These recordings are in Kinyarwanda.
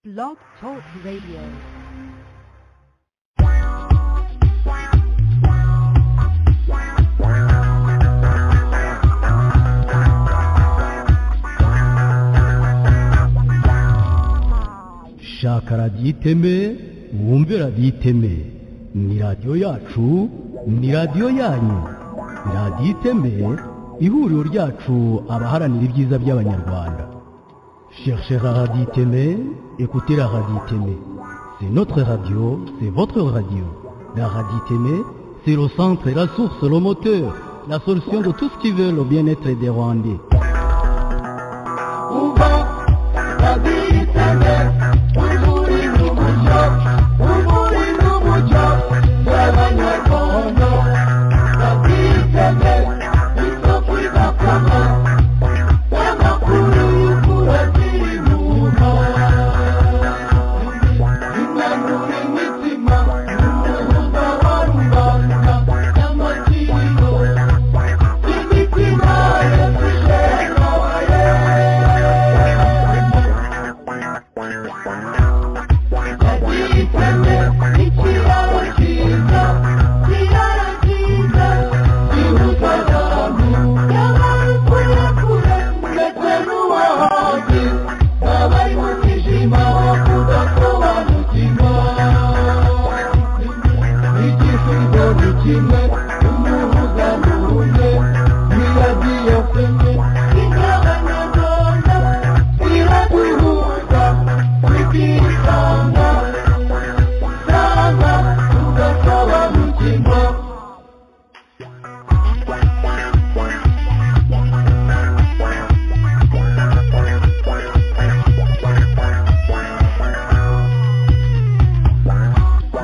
Blog Talk Radio. shaka radiyo iteme wumve radiyo iteme ni radiyo yacu ni radiyo yanyu radiyo iteme ihuriro ryacu abaharanira ibyiza by'abanyarwanda cherchez la radio iteme écoutez la radio iteme c'est notre radio c'est votre radio la radio iteme c'est le centre la source le moteur la solution de tout ce qui veut le bien-être des rwandais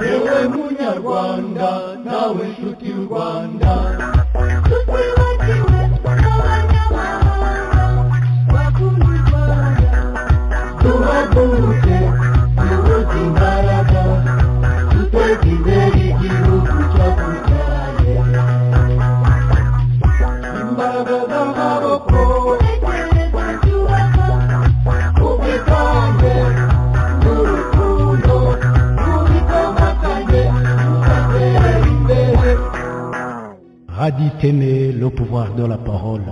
yewe munyarwanda nawe nshuti y'u rwanda tuhaguruke tubuze imbaraga tuteze imbere igihugu cyakubyaye imbaraga z'amaboko ubwitange n'urukundo rubitandukanye tugatera imbere Raditene, le pouvoir de la parole.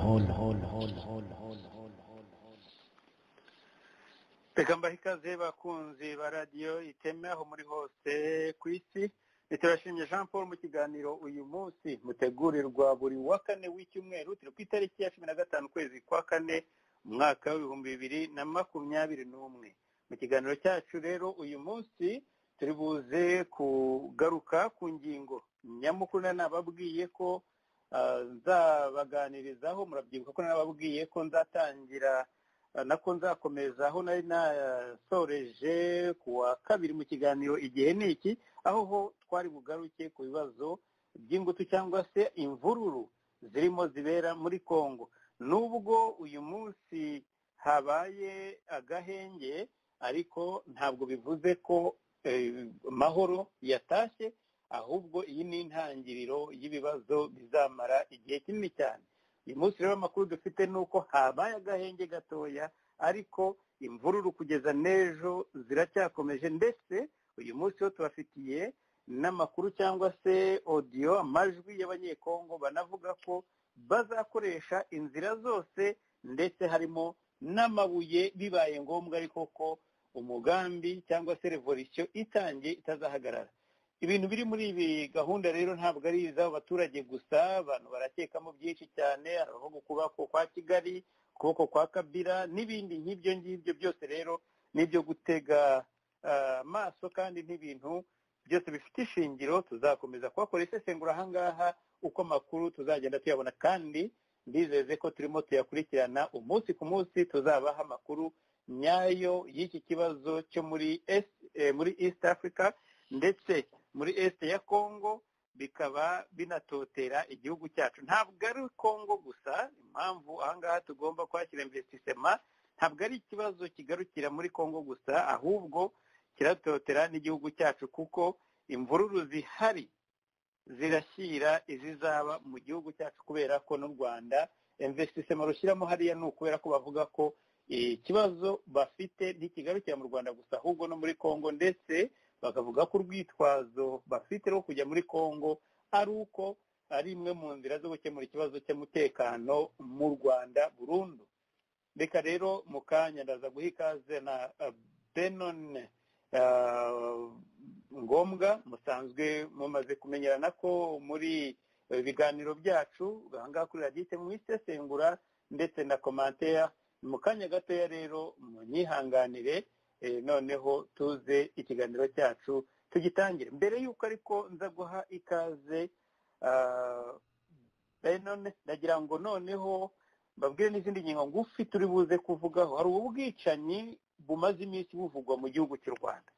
reka mbahe ikaze bakunzi ba radiyo iteme aho muri hose ku isi turashimye jean paul mu kiganiro uyu munsi mutegurirwa buri wa kane w'icyumweru turi ku itariki ya cumi na gatanu ukwezi kwa kane umwaka w'ibihumbi bibiri na makumyabiri n'umwe mu kiganiro cyacu rero uyu munsi turi buze kugaruka ku ngingo nyamukuru nari nababwiye ko ah, nzabaganirizaho murabyibuka ko nari nababwiye ko nzatangira Ah, nako nzakomeza aho nari nasoreje ku wa kabiri mu kiganiro igihe ni iki aho ho twari bugaruke ku bibazo by'ingutu cyangwa se imvururu zirimo zibera muri kongo nubwo uyu munsi habaye agahenge ariko ntabwo bivuze ko eh, amahoro yatashye ahubwo iyi ni intangiriro y'ibibazo bizamara igihe kinini cyane uyu munsi rero amakuru dufite ni uko habaye agahenge gatoya ariko imvururu kugeza n'ejo ziracyakomeje ndetse uyu munsi ho tubafitiye n'amakuru cyangwa se odiyo amajwi y'abanyekongo banavuga ko bazakoresha inzira zose ndetse harimo n'amabuye bibaye ngombwa ariko ko umugambi cyangwa se revolisiyo itangiye itazahagarara ibintu biri muri ibi gahunda rero ntabwo ari iz'abaturage gusa abantu barakekamo byinshi cyane hari abavuga ukuboko kwa kigali ukuboko kwa kabira n'ibindi nk'ibyo ngibyo byose rero n'ibyo gutega ah, amaso kandi n'ibintu byose bifite ishingiro tuzakomeza kuhakora isesengura ahangaha uko amakuru tuzagenda tuyabona kandi ndizeze ko turimo tuyakurikirana umunsi ku munsi tuzabaha amakuru nyayo y'iki kibazo cyo muri Es- eh, muri east africa ndetse muri este ya congo bikaba binatotera igihugu cyacu ntabwo ari congo gusa impamvu ahangaha tugomba kwakira investissema ntabwo ari ikibazo kigarukira muri congo gusa ahubwo kiratotera n'igihugu cyacu kuko imvururu zihari zirashyira izizaba mu gihugu cyacu kubera ko n'u rwanda investissema rushyiramo hariya ni ukubera ko bavuga ko ikibazo bafite ntikigarukira mu rwanda gusa ahubwo no muri congo ndetse bakavuga ko urwitwazo bafite rwo kujya muri congo ari uko ari imwe mu nzira zo gukemura ikibazo cy'umutekano mu rwanda burundu reka rero mu kanya ndaza guha ikaze na benone ngombwa musanzwe mumaze kumenyerana ko muri ibiganiro byacu ahangaha kuri radite mu isesengura ndetse na komanteya mu kanya gatoya rero munyihanganire noneho tuze ikiganiro cyacu tugitangire mbere y'uko ariko nza guha ikaze nagira ngo noneho babwire n'izindi ngingo ngufi turi buze kuvugaho hari ubu bwicanyi bumaze iminsi buvugwa mu gihugu cy'u rwanda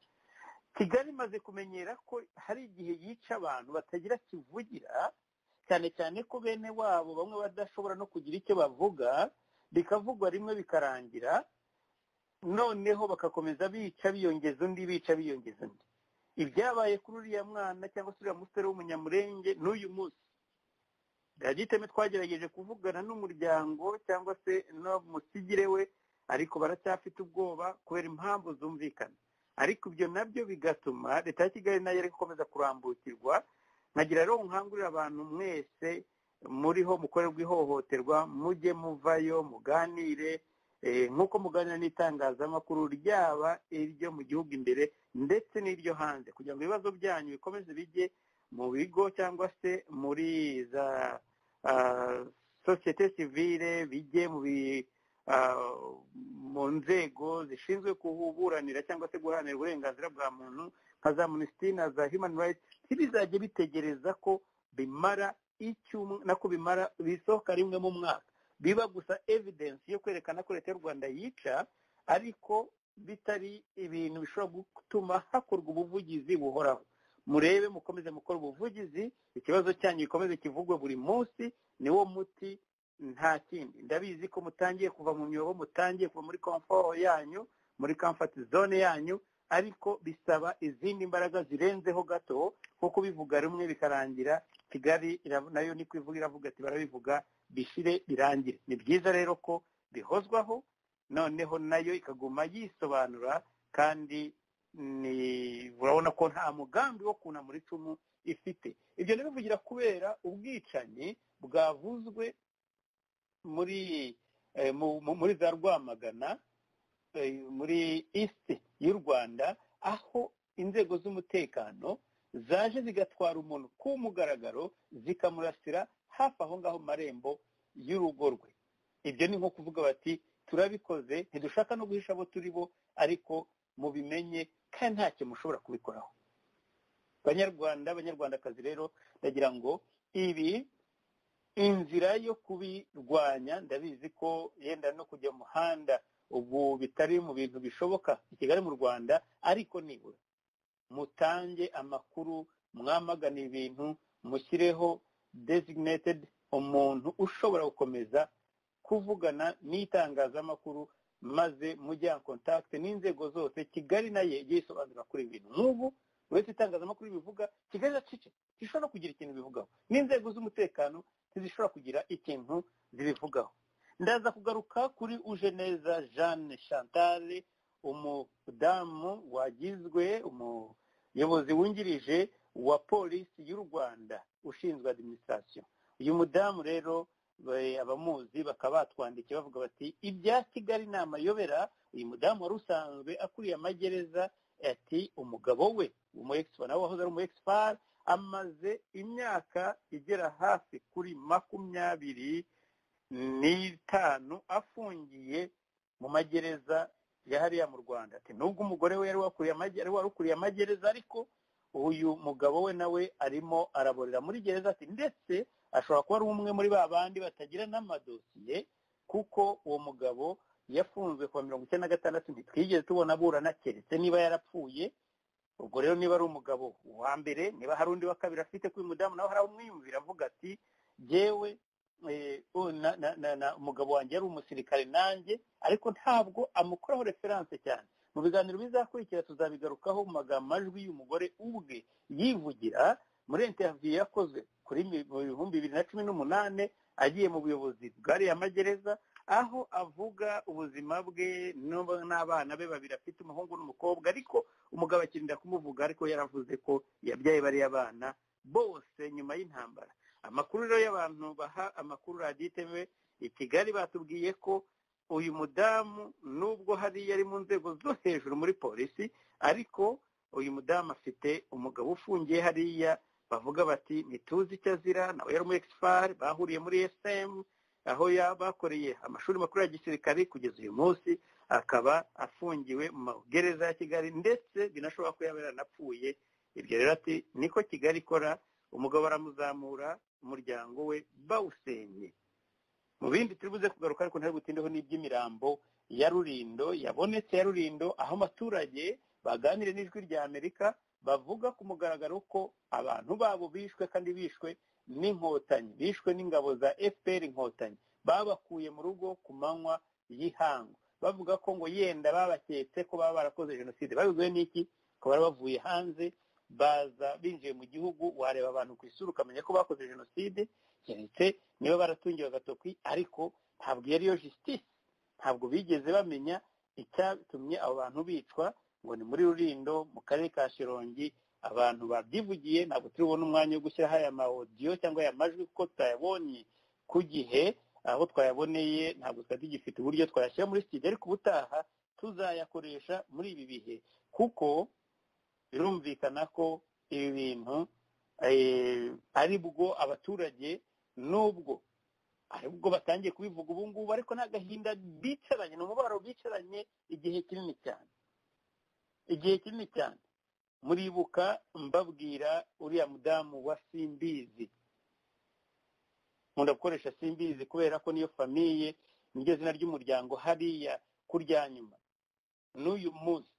kigali imaze kumenyera ko hari igihe yica abantu batagira kivugira cyane cyane ko bene wabo bamwe badashobora no kugira icyo bavuga bikavugwa rimwe bikarangira noneho bagakomeza bica biyongeza undi bica biyongeza undi ibyabaye kuri uriya mwana cyangwa se uriya musore w'umunyamurenge n'uyu munsi biragiteme twagerageje kuvugana n'umuryango cyangwa se n'umusigire we ariko baracyafite ubwoba kubera impamvu zumvikana ariko ibyo nabyo bigatuma leta ya kigali nayo ari gukomeza kurambukirwa nkagira rero nkangurira abantu mwese muriho mukorerwa ihohoterwa mujye muvayo muganire nk'uko muganira n'itangazamakuru ryaba iryo mu gihugu imbere ndetse n'iryo hanze kugira ngo ibibazo byanyu bikomeze bijye mu bigo cyangwa se muri za sosiyete sivire bijye mu nzego zishinzwe kuburanira cyangwa se guharanira uburenganzira bwa muntu nka za minisitiri za humani rayiti ntibizajye bitegereza ko bimara nako bimara bisohoka rimwe mu mwaka biba gusa evidensi yo kwerekana ko leta y'u rwanda yica ariko bitari ibintu bishobora gutuma hakorwa ubuvugizi buhoraho murebe mukomeze mukora ubuvugizi ikibazo cyanyu gikomeze kivugwe buri munsi niwo muti nta kindi ndabizi ko mutangiye kuva mu myobo mutangiye kuva muri komforo yanyu muri kamfati zone yanyu ariko bisaba izindi mbaraga zirenzeho gato nko kubivuga rimwe bikarangira kigali nayo niko ivuga iravuga ati barabivuga bishire birangire ni byiza rero ko bihozwaho noneho nayo ikaguma yisobanura kandi urabona ko nta mugambi wo kunamura icumu ifite ibyo ntibivugira kubera ubwicanyi bwavuzwe muri muri za rwamagana muri isite y'u rwanda aho inzego z'umutekano zaje zigatwara umuntu ku mugaragaro zikamurasira hafi aho ngaho mu marembo y'urugo rwe ibyo ni nko kuvuga bati turabikoze ntidushaka no guhisha abo turi bo ariko mubimenye kandi ntacyo mushobora kubikoraho banyarwanda abanyarwandakazi rero ndagira ngo ibi inzira yo kubirwanya ndabizi ko yenda no kujya mu muhanda ubu bitari mu bintu bishoboka i kigali mu rwanda ariko nibura mutange amakuru mwamagana ibintu mushyireho designated umuntu ushobora gukomeza kuvugana n'itangazamakuru maze mujya kontakite n'inzego zose kigali nayo igiye isobanura kuri ibintu nk'ubu uretse itangazamakuru bivuga kigali iracice ntishobora kugira ikintu bivugaho n'inzego z'umutekano ntizishobora kugira ikintu zibivugaho ndaza kugaruka kuri uje neza jeanne chantal umudamu wagizwe umuyobozi wungirije wa polisi y'u rwanda ushinzwe adiminisitirasiyo uyu mudamu rero abamuzi bakaba batwandikiye bavuga bati ibya kigali ni amayobera uyu mudamu wari usanzwe akuriye amagereza ati umugabo we umuyegisipari nawe wahoze ari umuyegisipari amaze imyaka igera hafi kuri makumyabiri n'itanu afungiye mu magereza ya hariya mu rwanda ati nubwo umugore we yari wari ukuriye amagereza ariko uyu mugabo we nawe arimo araborera muri gereza ati ndetse ashobora kuba ari umwe muri ba bandi batagira n'amadosiye kuko uwo mugabo yafunzwe kuwa mirongo icyenda na gatandatu ntitwigeze tubona aburana keretse niba yarapfuye ubwo rero niba ari umugabo wa mbere niba hari undi wa kabiri afite kuri mudamu nawe hari umwiyumvira avuga ati yewe umugabo wanjye yari umusirikare nanjye ariko ntabwo amukoraho referanse cyane mu biganiro bizakurikira tuzabigarukaho mu magambo majwi y'umugore ubwe yivugira muri interiviyu yakozwe kuri mu bihumbi bibiri na cumi n'umunani agiye mu buyobozi bwariya magereza aho avuga ubuzima bwe n'ubu- n'abana be babiri afite umuhungu n'umukobwa ariko umugabo akirinda kumuvuga ariko yaravuze ko yabyaye bariya bana bose nyuma y'intambara amakuru rero y'abantu baha amakuru radiyo itv i kigali batubwiye ko uyu mudamu nubwo hariya ari mu nzego zo hejuru muri polisi ariko uyu mudamu afite umugabo ufungiye hariya bavuga bati ntituzi icyo azira nawe yari umu egisipari bahuriye muri esemu aho ya- bakoreye amashuri makuru ya gisirikare kugeza uyu munsi akaba afungiwe mu magereza ya kigali ndetse binashoboka ko yaba yaranapfuye ibyo rero ati niko kigali ikora umugabo aramuzamura umuryango we bawusenye mu bindi turi buze kugaruka ariko ntari butindeho n'iby'imirambo ya rurindo yabonetse ya rurindo aho abaturage baganire n'ijwi rya amerika bavuga ku mugaragaro ko abantu babo bishwe kandi bishwe n'inkotanyi bishwe n'ingabo za fpr inkotanyi babakuye mu rugo ku manywa y'ihangu bavuga ko ngo yenda babaketse ko baba barakoze jenoside babibwiwe n'iki ko bari bavuye hanze baza binjiye mu gihugu wareba abantu ku isura ukamenya ko bakoze jenoside keretse niba baratungiwe agatoki ariko ntabwo iyo ariyo jisitisi ntabwo bigeze bamenya icyatumye abo bantu bicwa ngo ni muri rurindo mu karere ka shirongi abantu babyivugiye ntabwo turi bubone umwanya wo gushyiraho aya mawodiyo cyangwa aya majwi kuko tutayabonye ku gihe aho twayaboneye ntabwo twari tugifite uburyo twayashyira muri studio ariko ubutaha tuzayakoresha muri ibi bihe kuko birumvikana ko ibi bintu eh, ari bwo abaturage nubwo ari bwo batangiye kubivuga ubu ngubu ariko ni agahinda bicaranye ni umubabaro bicaranye igihe kinini cyane igihe kinini cyane muribuka mbabwira uriya mudamu wa simbizi nkunda gukoresha simbizi kubera ko niyo famiye niryo zina ry'umuryango hariya ku rya nyuma n'uyu munsi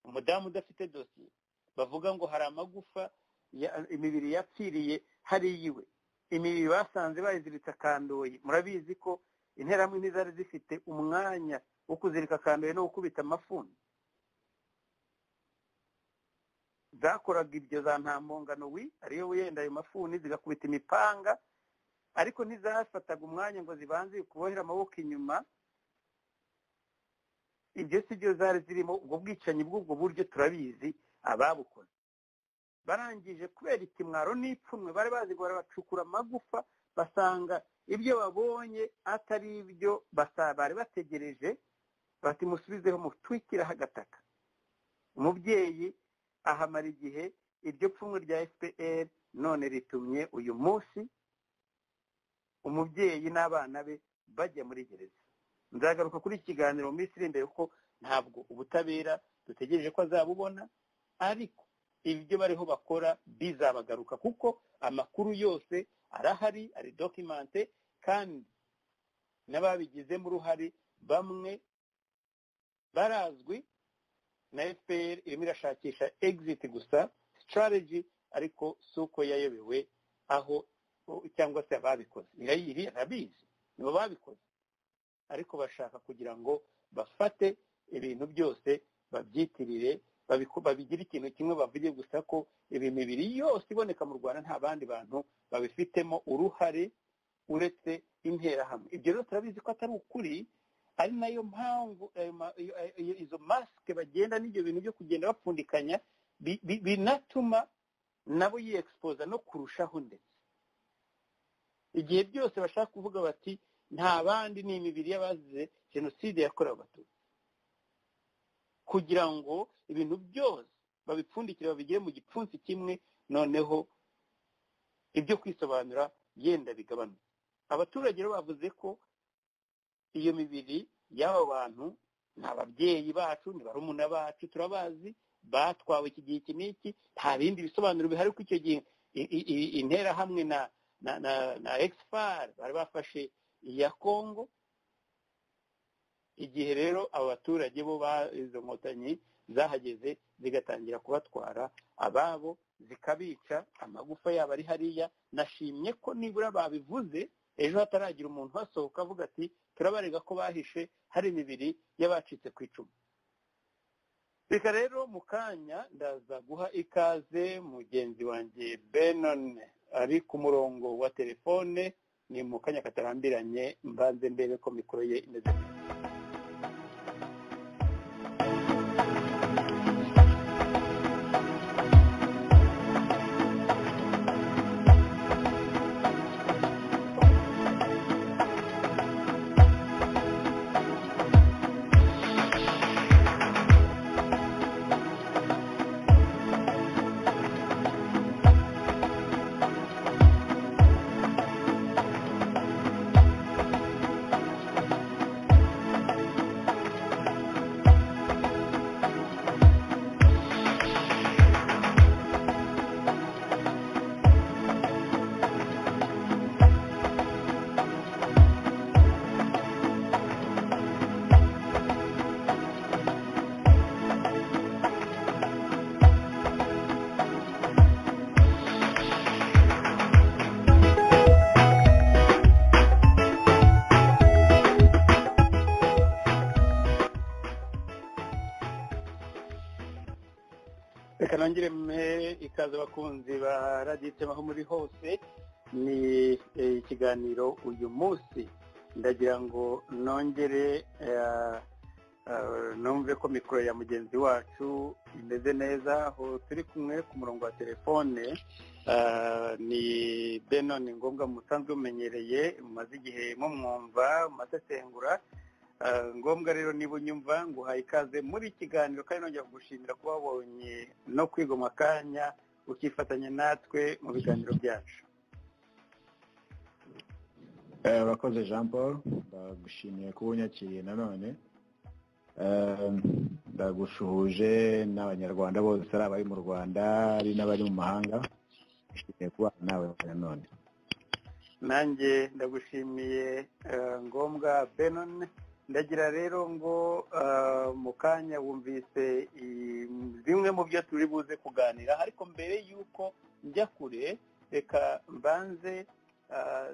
umudamu udafite dosiye bavuga ngo hari amagufa ya- imibiri yapfiriye hariya iwe imibiri basanze bayiziritse akandoye murabizi ko interahamwe ntizari zifite umwanya wo kuzirika akandoye no gukubita amafuni zakoraga ibyo za ntampongano wi ariyo wenda ayo mafuni zigakubita imipanga ariko ntizafataga umwanya ngo zibanze kubohera amaboko inyuma ibyo si byo zari zirimo ubwo bwicanyi bw'ubwo buryo turabizi ababukoze barangije kubera ikimwaro n'ipfunwe bari bazi ngo barabacukura amagufa basanga ibyo babonye atari ibyo basa- bari bategereje bati musubizeho mutwikireho agataka umubyeyi ahamara igihe iryo pfunwe rya fpr none ritumye uyu munsi umubyeyi n'abana be bajya muri gereza nzagaruka kuri iki kiganiro mu minsi iri imbere kuko ntabwo ubutabera dutegereje ko azabubona ariko ibyo bariho bakora bizabagaruka kuko amakuru yose arahari ari dokimante kandi n'ababigizemo uruhare bamwe barazwi na fpr irimo irashakisha exit gusa strategy ariko si uko yayobewe aho cyangwa se ababikoze irayiri arabizi nibo babikoze ariko bashaka kugira ngo bafate ibintu byose babyitirire babiku- babigire ikintu kimwe bavuge gusa ko iyi mibiri yose iboneka mu rwanda nta bandi bantu babifitemo uruhare uretse interahamwe ibyo rero turabizi ko atari ukuri ari nayo mpamvu ayo ma- iyo- iyo- izo masike bagenda n'ibyo bintu byo kugenda bapfundikanya bi- bi- binatuma nabo yiexpoza no kurushaho ndetse igihe byose bashaka kuvuga bati nta bandi ni imibiri y'abazize jenoside yakorewe abatutsi kugira ngo ibintu byose babipfundikire babigire mu gipfunsi kimwe noneho ibyo kwisobanura yenda bigabanuke abaturage rero bavuze ko iyo mibiri y'aba bantu ni ababyeyi bacu ni barumuna bacu turabazi batwawe iki gihe iki n'iki nta bindi bisobanuro bihari ko icyo gihe i- i- i- interahamwe na na na na expar bari bafashe iya kongo igihe rero abo baturage bo ba- izo nkotanyi zahageze zigatangira kubatwara ababo zikabica amagufa yabo ari hariya nashimye ko nibura babivuze ejo hataragira umuntu uhasohoka avuga ati turabarega ko bahishe hari imibiri y'abacitse ku icumu reka rero mu kanya ndaza guha ikaze mugenzi wanjye benon ari ku murongo wa telefone ni mu kanya katarambiranye mbanze ndebe ko mikoro ye imeze neza reka nongere mpe ikaze abakunzi ba radiyo itema aho muri hose ni eh, ikiganiro uyu munsi ndagira ngo nongere eh, eh, numve ko mikoro ya mugenzi wacu imeze neza aho turi kumwe ku murongo wa telefone eh, ni beno ni ngombwa musanzwe mumenyereye mumaze igihe mumwumva mumasesengura Ah, ngombwa rero niba unyumva nguhaye ikaze muri ikiganiro kandi nongera kugushimira kuba wabonye no kwiga akanya ukifatanya natwe mu biganiro byacu Eh, urakoze jean paul ndagushimiye kuba unyakiriye nanone Eh, ndagushuhuje n'abanyarwanda bose ari abari mu rwanda ari n'abari mu mahanga nishimiye kuba nawe nanone nanjye ndagushimiye eh, ngombwa benon ndagira rero ngo eh, mu kanya wumvise i- bimwe mu byo turi buze kuganira ariko mbere y'uko njya kure reka mbanze eh,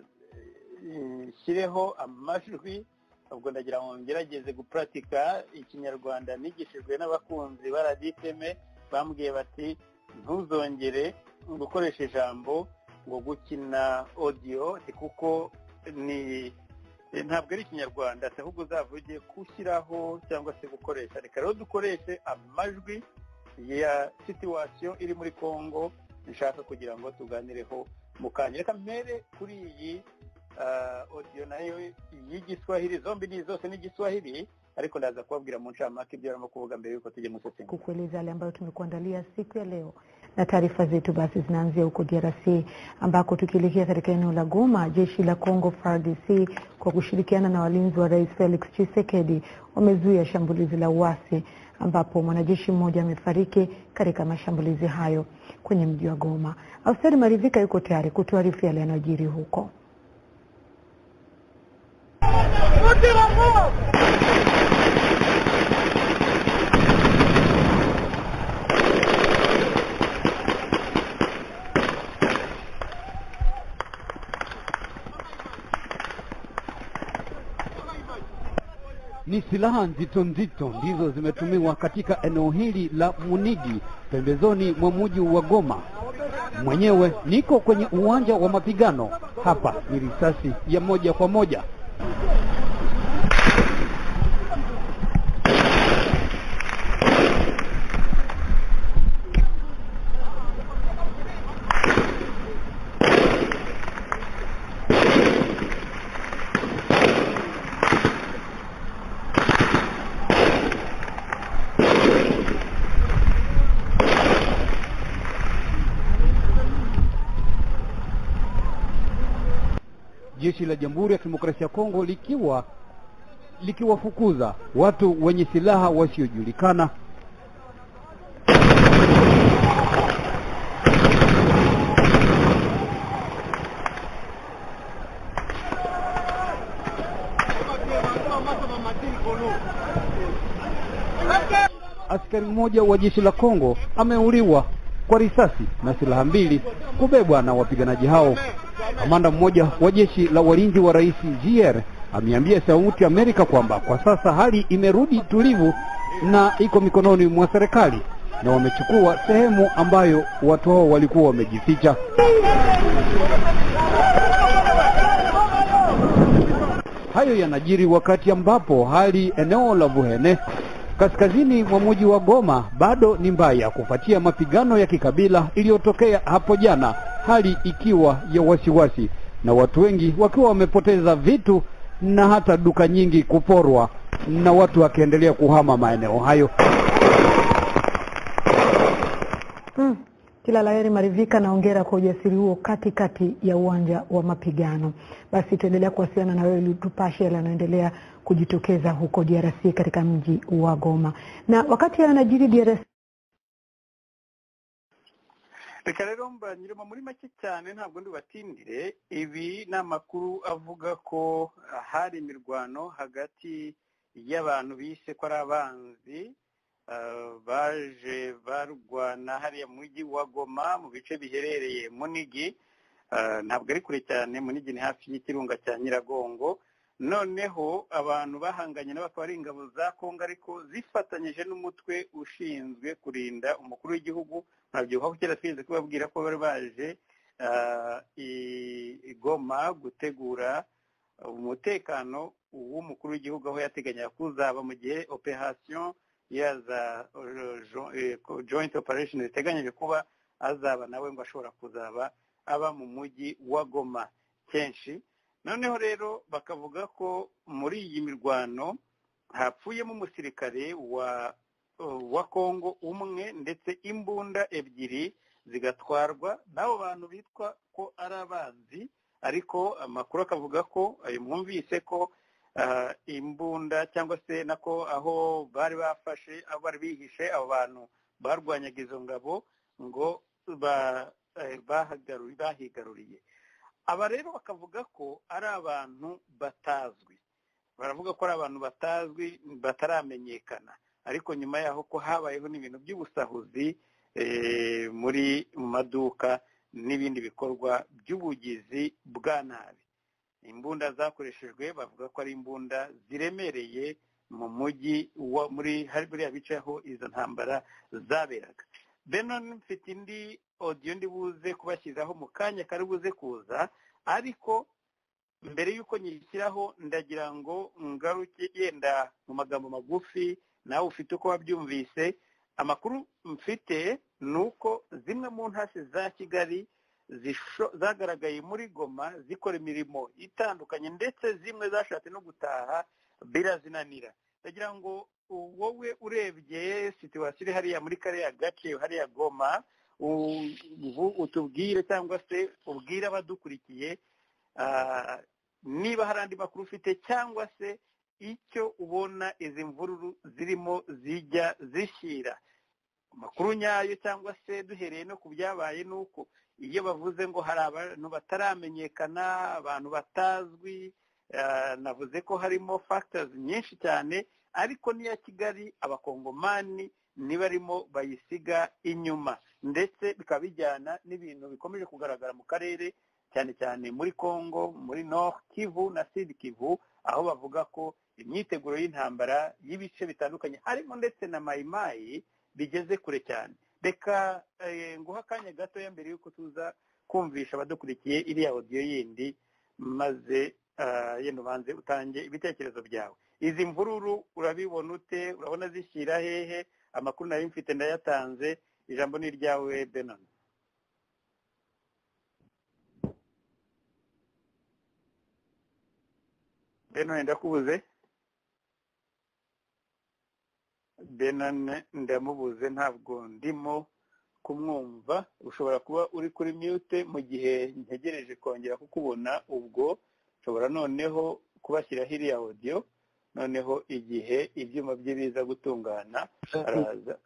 nshyireho amajwi ubwo ndagira ngo ngerageze gupuratika ikinyarwanda nigishijwe n'abakunzi baraditeme bambwiye bati ntuzongere gukoresha ijambo ngo gukina odiyo kuko ni ntabwo ari ikinyarwanda si ahubwo uzavuge gushyiraho cyangwa se gukoresha reka rero dukoreshe amajwi ya situwasiyo iri muri congo nshaka kugira ngo tuganireho mu kanya reka mbere kuri iyi ah, odiyo nayo y'igiswahili zombi ni zose ni igiswahili ariko ndaza kubabwira mu ncamake ibyo barimo kuvuga mbere y'uko tujya mu sesengura kukueleza yale ambayo tumekuandalia siku ya leo na taarifa zetu basi zinaanzia huko DRC ambako tukielekea katika eneo la Goma, jeshi la Congo FARDC kwa kushirikiana na walinzi wa Rais Felix Tshisekedi wamezuia shambulizi la uasi ambapo mwanajeshi mmoja amefariki katika mashambulizi hayo kwenye mji wa Goma. Austeri Marivika yuko tayari kutuarifu yale yanayojiri huko. Ni silaha nzito nzito ndizo zimetumiwa katika eneo hili la Munigi pembezoni mwa mji wa Goma. Mwenyewe niko kwenye uwanja wa mapigano hapa, ni risasi ya moja kwa moja. Jeshi la Jamhuri ya Kidemokrasia ya Kongo likiwa likiwafukuza watu wenye silaha wasiojulikana Askari mmoja wa jeshi la Kongo ameuliwa kwa risasi na silaha mbili kubebwa na wapiganaji hao. Kamanda mmoja wa jeshi la walinzi wa rais JR ameambia Sauti ya Amerika kwamba kwa sasa hali imerudi tulivu na iko mikononi mwa serikali na wamechukua sehemu ambayo watu hao walikuwa wamejificha. Hayo yanajiri wakati ambapo hali eneo la Vuhene kaskazini mwa mji wa Goma bado ni mbaya kufuatia mapigano ya kikabila iliyotokea hapo jana, hali ikiwa ya wasiwasi na watu wengi wakiwa wamepoteza vitu na hata duka nyingi kuporwa na watu wakiendelea kuhama maeneo hayo. Mm. Kila laheri Marivika, na hongera kwa ujasiri huo katikati ya uwanja wa mapigano. Basi tuendelea kuwasiliana na wewe ili tupashe yale yanayoendelea kujitokeza huko DRC katika mji wa Goma. Na wakati yanajiri DRC reka rero mbanyiremo muri make cyane ntabwo ndibatindire ibi ni amakuru avuga ko hari imirwano hagati y'abantu bise ko ari abanzi Uh, baje barwana hariya mu mujyi wa goma mu bice biherereye munigi uh, ntabwo ari kure cyane munigi ni hafi y'ikirunga cya nyiragongo noneho abantu bahanganye nabo akaba ari ingabo za kongo ariko zifatanyije n'umutwe ushinzwe kurinda umukuru w'igihugu nkabyibuha ko kera twigeze kubabwira ko bari baje uh, igoma gutegura umutekano w'umukuru w'igihugu aho yateganyaga kuzaba mu gihe operasiyo ya za joint operation ziteganyije kuba azaba nawe ngo ashobora kuzaba aba mu mujyi wa goma kenshi noneho rero bakavuga ko muri iyi mirwano hapfuyemo umusirikare wa wa kongo umwe ndetse imbunda ebyiri zigatwarwa n'abo bantu bitwa ko ari abanzi ariko amakuru akavuga ko mwumvise ko imbunda cyangwa se nako aho bari bafashe aho bari bihishe abo bantu barwanyaga izo ngabo ngo bahigaruriye aba rero bakavuga ko ari abantu batazwi baravuga ko ari abantu batazwi bataramenyekana ariko nyuma yaho ko habayeho n'ibintu by'ubusahuzi muri mu maduka n'ibindi bikorwa by'ubugizi bwa nabi imbunda zakoreshejwe bavuga ko ari imbunda ziremereye mu mujyi muri buriya bice aho izo ntambara zaberaga beno mfite indi odiyo ndi buze kubashyiraho mu kanya kari buze kuza ariko mbere y'uko nyishyiraho ndagira ngo ngaruke yenda mu magambo magufi nawe ufite uko wabyumvise amakuru mfite ni uko zimwe mu ntasi za kigali zagaragaye muri goma zikora imirimo itandukanye ndetse zimwe zashatse no gutaha birazinanira ndagira ngo wowe urebye situwasiyo iri hariya muri kariya gace hariya goma utubwire cyangwa se ubwire abadukurikiye niba hari andi makuru ufite cyangwa se icyo ubona izi mvururu zirimo zijya zishyira amakuru nyayo cyangwa se duhereye no ku byabaye ni uko iyo bavuze ngo hari abantu bataramenyekana abantu batazwi navuze ko harimo factors nyinshi cyane ariko n'iya kigali abakongomani nibarimo bayisiga inyuma ndetse bikaba bijyana n'ibintu bikomeje kugaragara mu karere cyane cyane muri congo muri nord kivu na sud kivu aho bavuga ko imyiteguro y'intambara y'ibice bitandukanye harimo ndetse na mayimayi bigeze kure cyane reka nguha akanya gatoya mbere y'uko tuza kumvisha abadukurikiye iriya odiyo yindi maze yenda ubanze utange ibitekerezo byawe izi mvururu urabibona ute urabona zishyira hehe amakuru nayo mfite ndayatanze ijambo ni iryawe benon benon ndakubuze benane ndamubuze ntabwo ndimo kumwumva ushobora kuba uri kuri mute mu gihe ntegereje kongera kukubona ubwo ushobora noneho kubashyiraho iriya odiyo noneho igihe ibyuma bye biza gutungana araza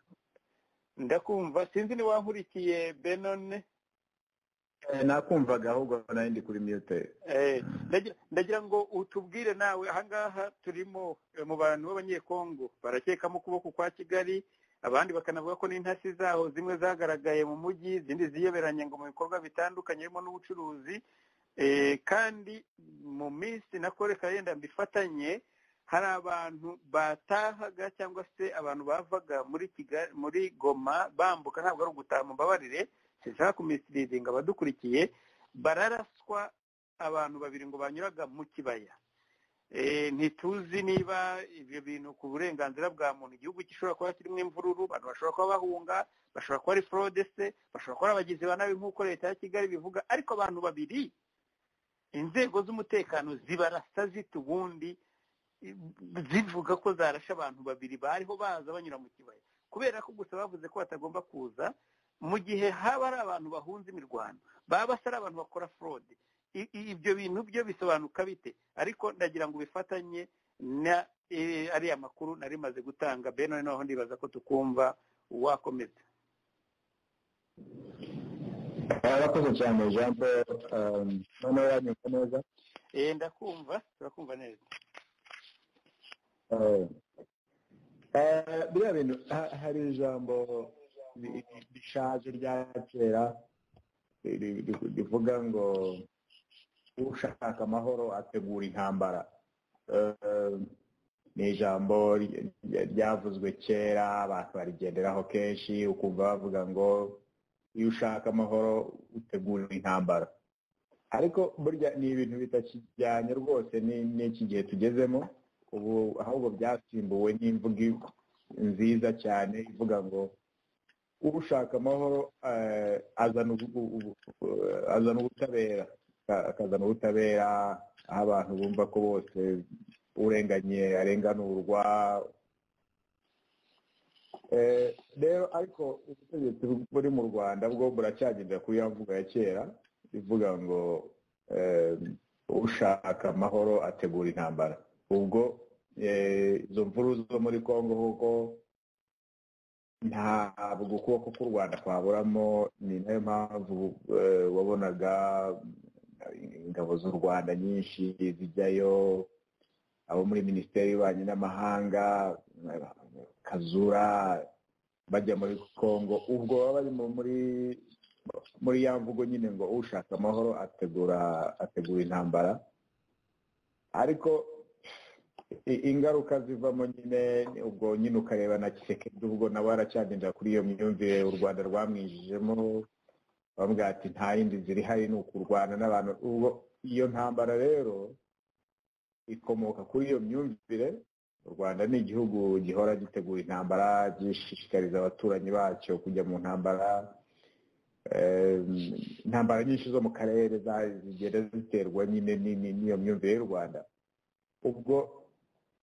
ndakumva sinzi ni wankurikiye benone nakumvaga ahubwo nayo ndi kuri mute ndagira ngo utubwire nawe ahangaha turimo mu bantu b'abanyekongo barakekamo ukuboko kwa kigali abandi bakanavuga ko n'intasi zaho zimwe zagaragaye mu mujyi izindi ziyoberanye ngo mu bikorwa bitandukanye birimo n'ubucuruzi kandi mu minsi reka yenda mbifatanye hari abantu batahaga cyangwa se abantu bavaga muri kigali muri goma bambuka ntabwo ari ugutaha mumbabarire sinshaka kumisiridinga abadukurikiye bararaswa abantu babiri ngo banyuraga mu kibaya Eh, ntituzi niba ibyo bintu ku burenganzira bwa muntu igihugu gishobora kuba kirimo imvururu abantu bashobora kuba bahunga bashobora kuba ari forode se bashobora kuba ari abagizi ba nabi nk'uko leta ya kigali ibivuga ariko abantu babiri inzego z'umutekano zibarasa zita ubundi zivuga ko zarashe abantu babiri bariho baza banyura mu kibaya kubera ko gusa bavuze ko batagomba kuza mu gihe haba ari abantu bahunze imirwano baba basa ari abantu bakora forode I- i- ibyo bintu byo bisobanuka bite ariko ndagira ngo bifatanye na eh, ariya makuru nari maze gutanga bene noneho ndibaza ko tukumva wakomeza arakoze cyane jean paul ehm, noneho yanyumva neza Eh, ndakumva turakumva neza Eh, eh, biriya bintu ha- hari ijambo ri- rishaje rya kera ri- ri- rivuga ngo ushaka amahoro ategura intambara Eh, ni ijambo ry- ry- ryavuzwe kera abantu barigenderaho kenshi ukumva bavuga ngo iyo ushaka amahoro utegura intambara ariko burya ni ibintu bitakijyanye rwose ni- n'iki gihe tugezemo ubu ahubwo byasimbuwe n'imvugo i- nziza cyane ivuga ngo ushaka amahoro eh, azana ubu- ubu- eh, azana ubutabera Aka- akazana ubutabera aho abantu bumva ko bose urenganye arenganurwa Eh, rero ariko ubutegetsi buri mu rwanda bwo buracyagendera kuri ya mvugo ya kera ivuga ngo eh, ushaka amahoro ategura intambara ubwo eh, izo mvuru zo muri congo kuko ntabwo ukuboko k'u rwanda kwaburamo ni nayo mpamvu eh, wabonaga ingabo z'u rwanda nyinshi zijyayo abo muri minisiteri y'ububanyi n'amahanga kazura bajya muri congo ubwo baba bari mu- muri muri ya mvugo nyine ngo ushaka amahoro ategura ategura intambara ariko i- ingaruka zivamo nyine ubwo nyine ukareba na kisekedi ubwo nawe aracyagendera kuri iyo myumvire u rwanda rwamwijijemo bamubwira ati nta yindi ziri hari ni ukurwana n'abantu ubwo iyo ntambara rero ikomoka kuri iyo myumvire u rwanda ni igihugu gihora gitegura intambara gishishikariza abaturanyi bacyo kujya mu ntambara Eh, intambara nyinshi zo mu karere za- zigenda ziterwa nyine ni- ni- n'iyo myumvire y'u rwanda ubwo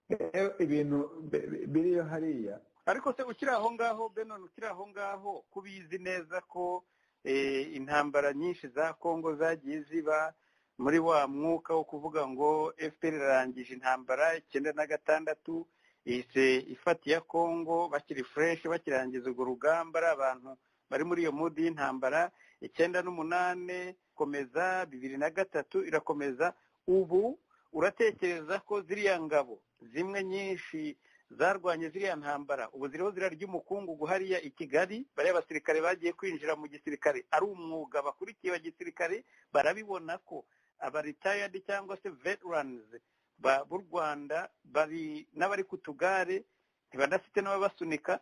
rero ibintu bi- bi- biriyo hariya ariko se ukiri aho ngaho benon ukiri aho ngaho kubizi neza ko eh, intambara nyinshi za kongo zagiye ziba muri wa mwuka wo kuvuga ngo fpr irarangije intambara icyenda na gatandatu ihise ifata iya kongo bakiri fresh bakirangiza urwo rugamba ari abantu bari muri iyo mudi y'intambara icyenda n'umunane komeza bibiri na gatatu irakomeza ubu uratekereza ko ziriya ngabo zimwe nyinshi zarwanye ziriya ntambara ubu ziriho ziriya ry'umukungugu hariya i kigali bariya basirikare bagiye kwinjira mu gisirikare ari umwuga bakurikiye wa gisirikare barabibona ko abaritayadi cyangwa se veteranizi b'u rwanda bari n'abari ku tugare ntibanafite n'ababasunika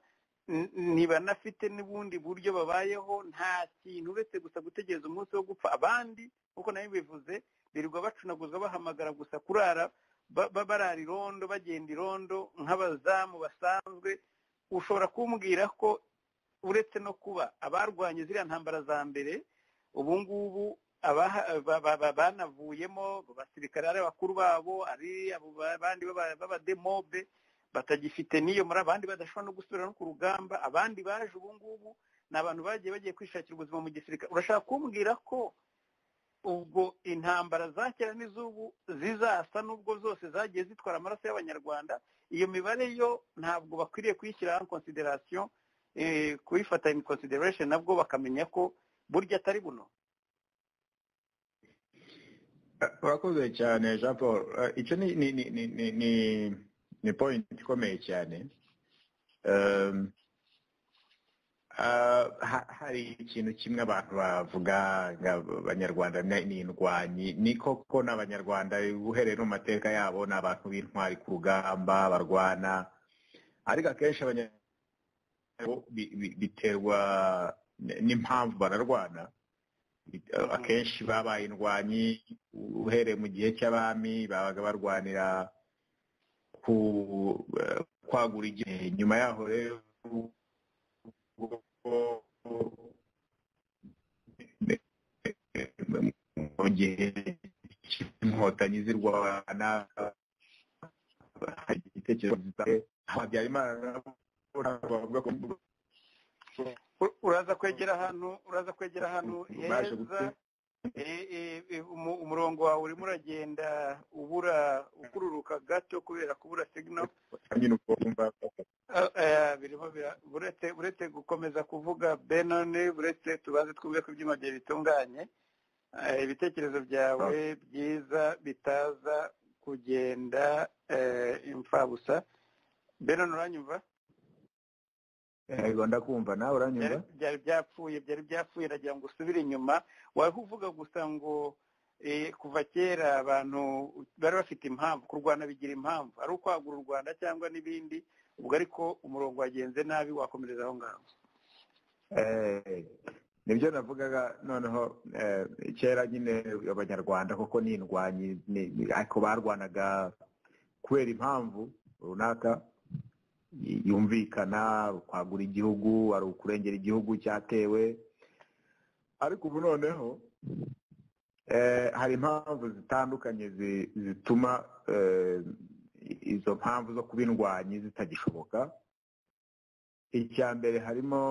n- ntibanafite n'ubundi buryo babayeho nta kintu uretse gusa gutegereza umunsi wo gupfa abandi nk'uko nayo bivuze birirwa bacunaguzwa bahamagara gusa kurara ba- ba- barara irondo bagenda irondo nk'abazamu basanzwe ushobora kumbwira ko uretse no kuba abarwanye ziriya ntambara za mbere ubu ngubu abaha- ba- ba- ba- banavuyemo abasirikare ari abakuru babo ari abo ba- abandi b'aba- b'abademobe batagifite n'iyo muri abandi badashobora no gusubira no ku rugamba abandi baje ubu ngubu ni abantu bagiye bagiye kwishakira ubuzima mu gisirikare urashaka kumbwira ko ubwo intambara za kera n'iz'ubu zizasa n'ubwo zose zagiye zitwara amaraso y'abanyarwanda iyo mibare yo ntabwo bakwiriye kuyishyiraho in consideration eh, kuyifata in consideration nabwo bakamenya ko burya atari buno Eh, urakoze cyane jean paul Eh, icyo ni ni ni ni ni ni ni point ikomeye cyane Ehm, ah, ha- hari ikintu kimwe abantu bavuga ngo abanyarwanda ni ni indwanyi ni koko ni abanyarwanda uhereye no mu mateka yabo ni abantu b'intwari ku rugamba barwana ariko akenshi abanyarwanda bo bi- bi- biterwa n- n'impamvu bararwana akenshi babaye indwanyi uhereye mu gihe cy'abami babaga barwanira ku eh, kwagura igihe nyuma yaho rero mu gihe cy'inkotanyi zirwana hari igitekerezo zita- habyarimana bavuga ko Ur- uraza kwegera ahantu uraza kwegera ahantu heza Ubashe gute- Eh, eh, eh, umu- umurongo wawe urimo uragenda ubura ukururuka gato kubera kubura signal nyine ubwo wumva Ah, eh, birimo bira- buretse buretse gukomeza kuvuga benone buretse tubaze twumve ko ibyuma byawe bitunganye eh, ibitekerezo byawe byiza bitaza kugenda eh, imfabusa benone uranyumva yego ndakumva nawe uranyumva byari byari byapfuye byari byapfuye nagira ngo usubire inyuma wari uvuga gusa ngo eh, kuva kera abantu bari bafite impamvu kurwana bigira impamvu ari ukwagura u rwanda cyangwa n'ibindi ubwo ariko umurongo wagenze nabi wakomereza aho ngaho Eh, nibyo navugaga noneho eh, kera nyine abanyarwanda koko ni indwanyi ni- ni- ariko barwanaga kubera impamvu runaka y- yumvikana kwagura igihugu ari ukurengera igihugu cyatewe ariko ubu noneho eh, hari impamvu zitandukanye zi- zituma eh, izo mpamvu zo kuba indwanyi zitagishoboka icya mbere harimo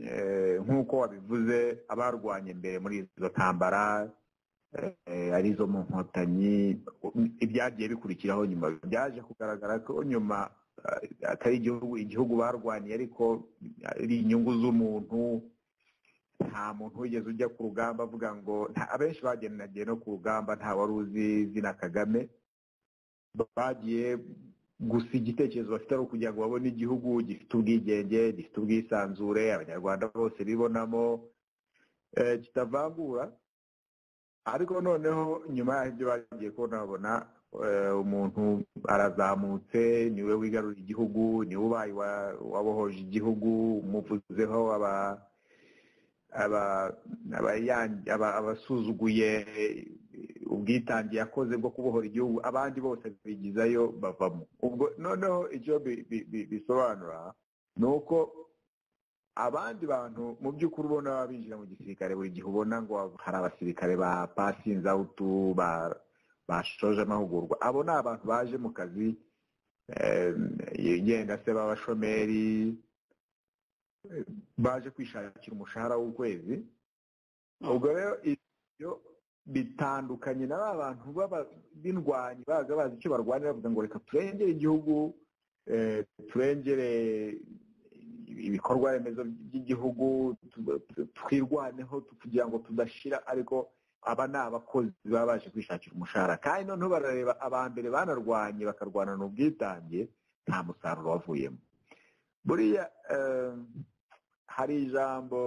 eh, nk'uko wabivuze abarwanye mbere muri izo ntambara eh, ari izo mu nkotanyi ibyagiye bikurikiraho nyuma byaje kugaragara ko nyuma eh, atari igihugu igihugu barwaniye ariko ari inyungu z'umuntu nta muntu wigeze ujya ku rugamba avuga ngo nta- abenshi bagendanagiye no ku rugamba nta wari uzi izina kagame bagiye gusa igitekerezo bafite ari ukugira ngo babone igihugu gifite ubwigenge gifite ubwisanzure abanyarwanda bose bibonamo eh, kitavangura ariko noneho nyuma y'ibyo bagiye kubona babona eh, umuntu arazamutse niwe wigarura igihugu niwe ubaye uwa- uwabohoje igihugu umuvuzeho aba aba- abayangi- aba- abasuzuguye ubwitange yakoze bwo kubohora igihugu abandi bose bigizayo bavamo ubwo noneho icyo bi- bi- bi- bisobanura ni uko abandi bantu mu by'ukuri ubona baba binjira mu gisirikare buri gihe ubona ngo hari abasirikare ba pasinzi awutu ba- bashoje amahugurwa abo ni abantu baje mu kazi eh, yenda se b'abashomeri baje kwishakira umushahara w'ukwezi ubwo rero ibyo bitandukanye na ba bantu baba- b'indwanyi baza bazi icyo barwanira bavuga ngo reka turengere igihugu eh, turengere ibikorwa remezo by'igihugu tu- tu- twirwaneho tu- kugira ngo tudashira ariko aba ni abakozi baba baje kwishakira umushahara kandi noneho barareba abambere banarwanye bakarwanana ubwitange nta musaruro wavuyemo buriya eh, hari ijambo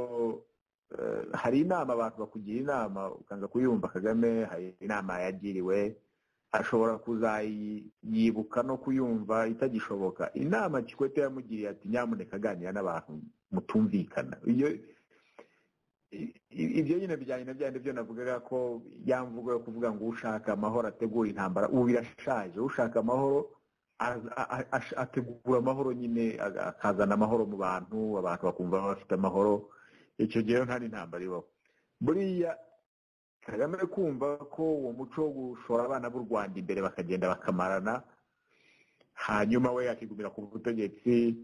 eh, hari inama abantu bakugira inama ukanga kuyumva kagame hari inama yagiriwe ashobora kuzayibuka no kuyumva itagishoboka inama kikwete yamugiriye ati nyamuneka aganira n'abantu mutumvikana iyo i- i- ibyo nyine bijyanye na bya byo navugaga ko ya mvugo yo kuvuga ngo ushaka amahoro ategura intambara ubu birashaje ushaka amahoro aza- a- a- ategura amahoro nyine aga- akazana amahoro mu bantu abantu bakumva bafite amahoro icyo gihe nta n'intambara ibaho buriya kagame ari kumva ko uwo muco wo gushora abana b'u rwanda imbere bakagenda bakamarana hanyuma we akigumira ku butegetsi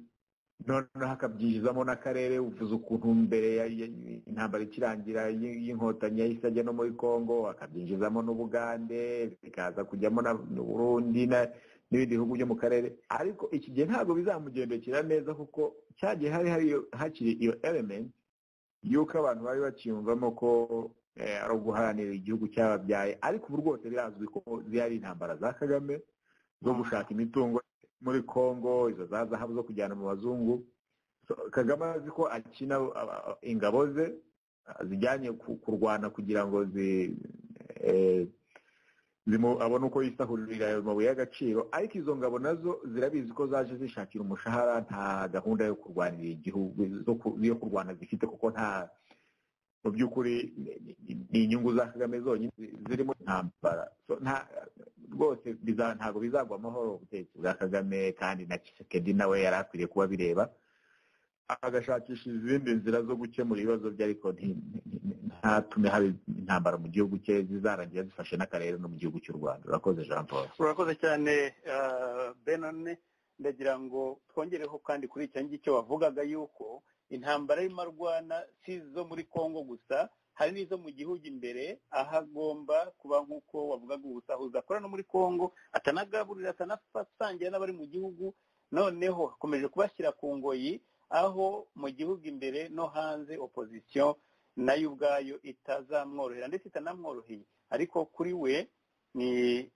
noneho akabyinjizamo n'akarere uvuze ukuntu mbere ya- ya- intambara ikirangira y- y'inkotanyi yahise ajya no muri congo akabyinjizamo n'ubugande bikaza kujyamo na n'uburundi na- n'ibindi bihugu byo mu karere ariko iki gihe ntabwo bizamugendekera neza kuko cyagiye hari hari hakiri iyo element y'uko abantu bari bakiyumvamo ko eh, ari uguharanira igihugu cyababyaye ariko ubu rwose birazwi ko zihari intambara za kagame zo gushaka imitungo muri congo izo za zahabu zo kujyana mu bazungu So, kagame azi ko akina aba- ingabo ze zijyanye ku- kurwana kugira ngo zi eh, zimu- abone uko yisahurira ayo mabuye y'agaciro ariko izo ngabo nazo zirabizi ko zaje zishakira umushahara nta gahunda yo kurwanira igihugu zo ku- yo kurwana zifite kuko nta mu by'ukuri ni- ni- ni inyungu za kagame zonyine zi- zirimo intambara So, nta- rwose biza- ntabwo bizagwa amahoro ubutegetsi bwa kagame kandi na kisekedi nawe yari akwiriye kuba bireba agashakisha izindi nzira zo gukemura ibibazo bye ariko nti- nti- ntatume haba intambara mu gihugu cye zizarangira zifashe n'akarere no mu gihugu cy'u rwanda urakoze jean paul urakoze cyane ah, benone ndagira ngo twongereho kandi kuri icyo ngicyo wavugaga yuko intambara y'imarwana si izo muri congo gusa hari n'izo mu gihugu imbere aho agomba kuba nk'uko wavugaga ubusahuzi akora no muri congo atanagaburira atanasangira n'abari mu gihugu noneho akomeje kubashyira ku ngoyi aho mu gihugu imbere no hanze opozisiyo nayo ubwayo itazamworohera ndetse itanamworoheye ariko kuri we ni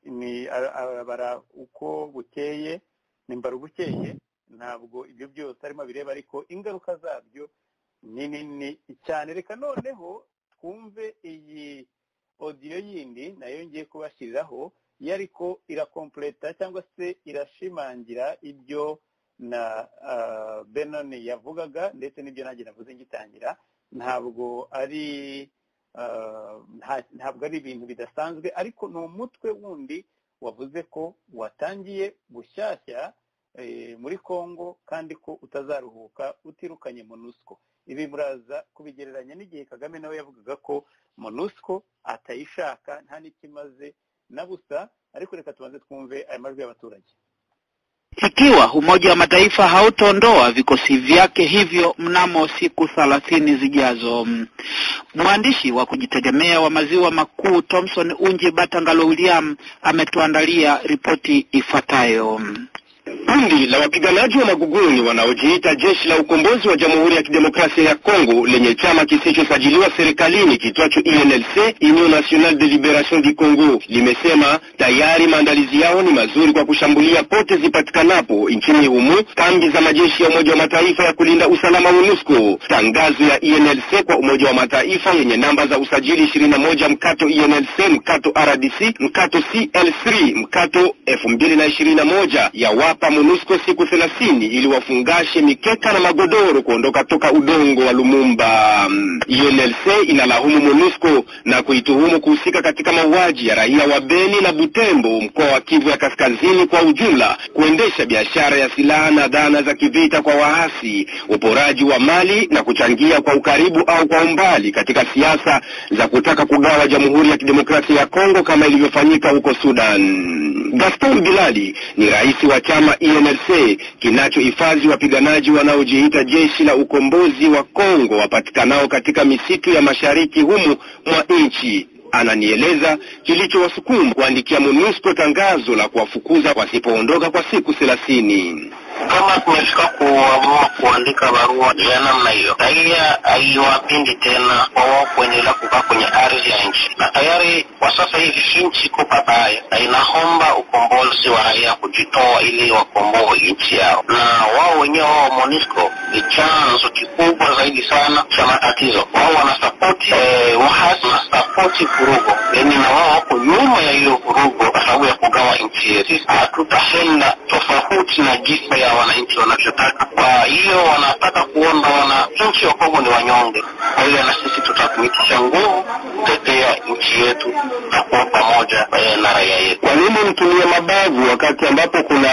ni ara- arabara uko bukeye nimbara ubukeye ntabwo ibyo byose arimo bireba ariko ingaruka zabyo ni nini cyane reka noneho twumve iyi odiyo yindi nayo ngiye kubashyiriraho yo ariko irakompleta cyangwa se irashimangira ibyo na ah, benon yavugaga ndetse n'ibyo nanjye navuze ngitangira ntabwo ari ah, nta- ntabwo ari ibintu bidasanzwe ariko ni umutwe wundi wavuze ko watangiye gushyashya eh, muri congo kandi ko utazaruhuka utirukanye monusco ibi muraza kubigereranya n'igihe kagame nawe yavugaga ko monusco atayishaka nta n'ikimaze na busa ariko reka tubanze twumve aya majwi y'abaturage Ikiwa Umoja wa Mataifa hautondoa vikosi vyake hivyo mnamo siku thelathini zijazo. Mwandishi wa kujitegemea wa maziwa makuu Thomson Unje Batangalo William ametuandalia ripoti ifuatayo. Kundi la wapiganaji wa Maguguni wanaojiita jeshi la ukombozi wa Jamhuri ya Kidemokrasia ya Kongo lenye chama kisichosajiliwa serikalini kitwacho INLC, Union Nationale de Liberation du Congo, limesema tayari maandalizi yao ni mazuri kwa kushambulia pote zipatikanapo nchini humo kambi za majeshi ya Umoja wa Mataifa ya kulinda usalama MONUSCO. Tangazo ya INLC kwa Umoja wa Mataifa yenye namba za usajili 21 mkato INLC mkato RDC mkato CL3 mkato 2021 yawapa MONUSCO siku 30 ili wafungashe mikeka na magodoro kuondoka toka udongo wa Lumumba. Mm, UNLC inalaumu MONUSCO na kuituhumu kuhusika katika mauaji ya raia wa Beni na Butembo, mkoa wa Kivu ya Kaskazini kwa ujumla, kuendesha biashara ya silaha na dhana za kivita kwa waasi, uporaji wa mali na kuchangia kwa ukaribu au kwa umbali katika siasa za kutaka kugawa Jamhuri ya Kidemokrasia ya Kongo kama ilivyofanyika huko Sudan. Gaston Bilali ni rais wa chama INLC kinachohifadhi wapiganaji wanaojiita jeshi la ukombozi wa Kongo wapatikanao katika misitu ya mashariki humu mwa nchi. Ananieleza kilichowasukuma kuandikia MONUSCO tangazo la kuwafukuza wasipoondoka kwa siku thelathini. kama tumefika kuamua kuandika barua ya namna hiyo, raia haiwapendi tena kwa wao kuendelea kukaa kwenye ardhi ya nchi, na tayari kwa sasa hivi nchi iko babaye na inaomba ukombozi wa raia kujitoa ili wakomboe nchi yao, na wao wenyewe wao MONUSCO ni chanzo kikubwa zaidi sana cha matatizo. Wao wanasapoti eh, waasi wanasapoti vurugo, yani na wao wako nyuma ya hiyo vurugo kwa sababu ya kugawa nchi yetu. Sisi hatutaenda tofauti na jinsi ya wananchi wanavyotaka. Kwa hiyo wanataka kuomba wananchi wa Kongo ni wanyonge, kwa hiyo na sisi tutatumikisha nguvu kutetea nchi yetu na kuwa pamoja eh, na raia yetu. Kwa nini mtumie mabavu wakati ambapo kuna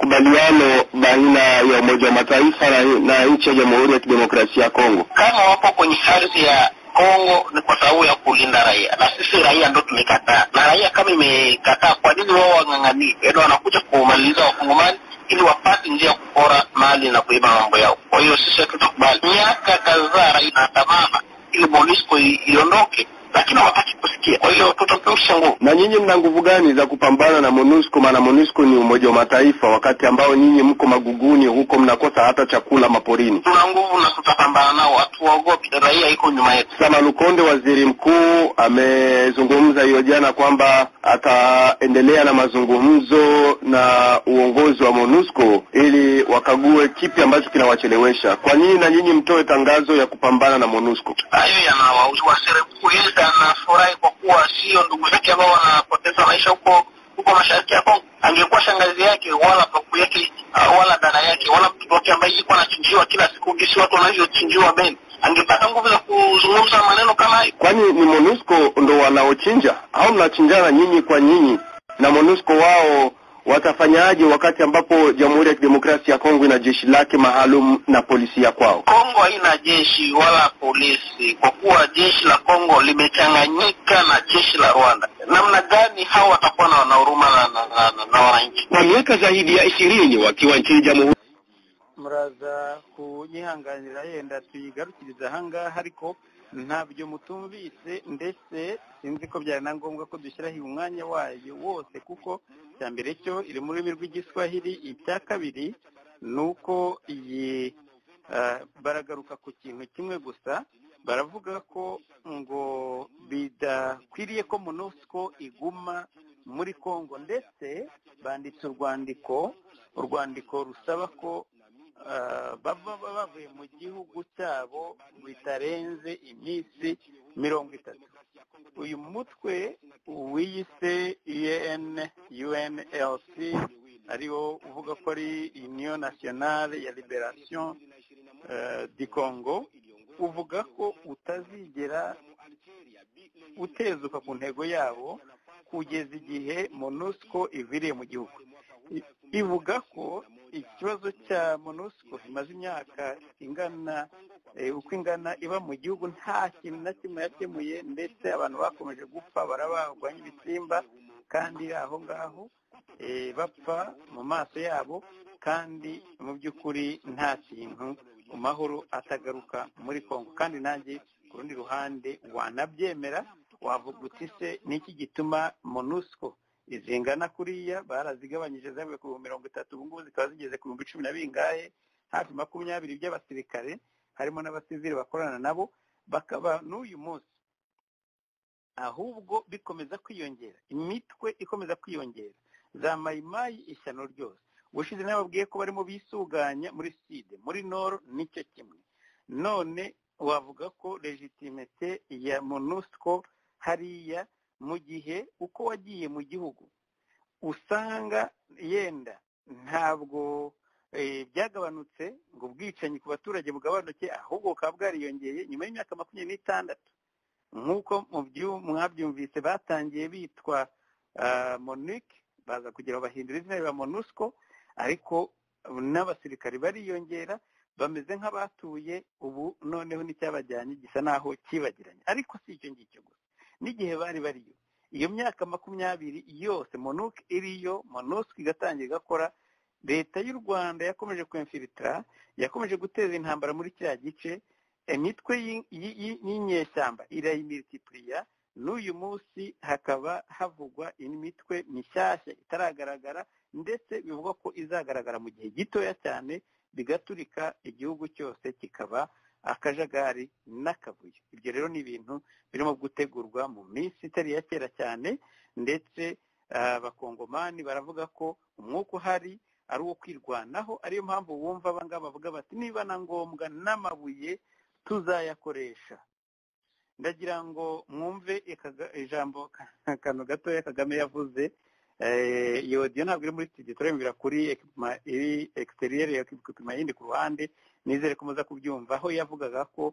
makubaliano baina ya Umoja wa Mataifa na, na nchi ya Jamhuri ya Kidemokrasia ya Kongo? kama wapo kwenye ardhi ya Kongo ni kwa sababu ya kulinda raia, na sisi raia ndo tumekataa. Na raia kama imekataa, kwa nini wao wang'ang'anie? Yaani wanakuja kumaliza wakongomani ili wapate njia ya kupora mali na kuiba mambo yao. Kwa hiyo sisi hatutakubali. Miaka kadhaa raia inaandamana ili MONUSCO i- iondoke, lakini hawataki kusikia. Kwa hiyo tutatumsha nguvu. Na nyinyi mna nguvu gani za kupambana na MONUSCO? Maana MONUSCO ni Umoja wa Mataifa, wakati ambao nyinyi mko maguguni huko, mnakosa hata chakula maporini. Tuna nguvu na tutapambana nao, hatuwaogopi. Raia iko nyuma yetu. Sama Lukonde, waziri mkuu, amezungumza hiyo jana kwamba ataendelea na mazungumzo na uongozi wa MONUSCO ili wakague kipi ambacho kinawachelewesha. Kwa nini na nyinyi mtoe tangazo ya kupambana na MONUSCO? hayo yanawauziwa serikuu yeye anafurahi kwa kuwa sio ndugu zake ambao wanapoteza maisha huko huko mashariki ya Kongo. Angekuwa shangazi yake wala babu yake uh, wala dada yake wala mtoto wake ambaye yuko anachinjiwa kila siku, gisi watu wanavyochinjiwa Beni, angepata nguvu za kuzungumza. kuzungumza maneno kama hayo kwani ni MONUSCO ndo wanaochinja au mnachinjana nyinyi kwa nyinyi na MONUSCO wao watafanyaje wakati ambapo Jamhuri ya Kidemokrasia ya Kongo ina jeshi lake maalum na polisi ya kwao? Kongo haina jeshi wala polisi, kwa kuwa jeshi la Kongo limechanganyika na jeshi la Rwanda. Namna gani hawa watakuwa na na huruma na, na, na, na, na wananchi? Kwa miaka zaidi ya ishirini wakiwa nchini Jamhuri muraza kunyihanganira yenda tuyigarukiriza ahangaha ariko ntabyo mutumvise ndetse sinzi ko byari na ngombwa ko dushyiraho umwanya wayo wose kuko icya mbere cyo iri mu rurimi rw'igiswahili icya kabiri ni uko iyi ah, baragaruka ku kintu kimwe gusa baravuga ko ngo bidakwiriye ko monusco iguma muri congo ndetse banditse urwandiko urwandiko rusaba ko ah, bava bavuye mu gihugu cyabo bitarenze iminsi mirongo itatu uyu mutwe wiyise un unlc ariwo uvuga ko ari union nationale ya liberation eh, du congo uvuga ko utazigera utezuka ku ntego yabo kugeza igihe monusco iviriye mu gihugu I- ivuga ko ikibazo cya monusco imaze imyaka ingana eh, uko ingana iba mu gihugu nta kintu na kimwe yakemuye ndetse abantu bakomeje gupfa barabagwa nk'ibisimba kandi aho ngaho eh, bapfa mu maso yabo kandi mu by'ukuri nta kintu amahoro atagaruka muri congo kandi nanjye ku rundi ruhande wanabyemera wavuga uti se niki gituma monusco izingana kuriya barazigabanyije zavuye ku bihumbi mirongo itatu ubu ngubu zikaba zigeze ku bihumbi cumi na bingahe hafi makumyabiri by'abasirikare harimo n'abasivili bakorana nabo bakaba n'uyu munsi ahubwo bikomeza kwiyongera imitwe ikomeza kwiyongera za mayimayi ishyano ryose ubushize nababwiye ko barimo bisuganya muri side muri noro nicyo kimwe none wavuga ko legitimete ya monusco hariya mu gihe uko wagiye mu gihugu usanga yenda ntabwo eh, byagabanutse ngo ubwicanyi ku baturage bugabanuke ahubwo bukaba bwariyongeye nyuma y'imyaka makumyabiri n'itandatu nk'uko mu byu- mwabyumvise batangiye bitwa ah, monic baza kugira bahindura izina rya monusco ariko n'abasirikari bariyongera bameze nk'abatuye ubu noneho n'icyabajyanye gisa n'aho kibagiranye ariko si icyo ngicyo gusa n'igihe bari bariyo iyo myaka makumyabiri yose monuc iriyo monusco igatangira igakora leta y'u rwanda yakomeje kwemfilitira yakomeje guteza intambara muri kiriya gice imitwe y'i- y'i- y'i- y'inyeshyamba irayimilitipuriya n'uyu munsi hakaba havugwa indi mitwe mishyashya itaragaragara ndetse bivugwa ko izagaragara mu gihe gitoya cyane bigaturika igihugu cyose kikaba akajagari n'akavuyo ibyo rero ni ibintu birimo gutegurwa mu minsi itari iya kera cyane ndetse ah, abakongomani baravuga ko umwuka uhari ari uwo kwirwanaho ariyo mpamvu wumva abangaba bavuga bati niba na ngombwa n'amabuye tuzayakoresha ndagira ngo mwumve ikaga- ijambo akantu gatoya kagame yavuze Eh, iyo odiyo ntabwo iri muri studio turayumvira kuri ekipima iri exterior ya ekipima yindi ku ruhande nizere ko muza kubyumva aho yavugaga ko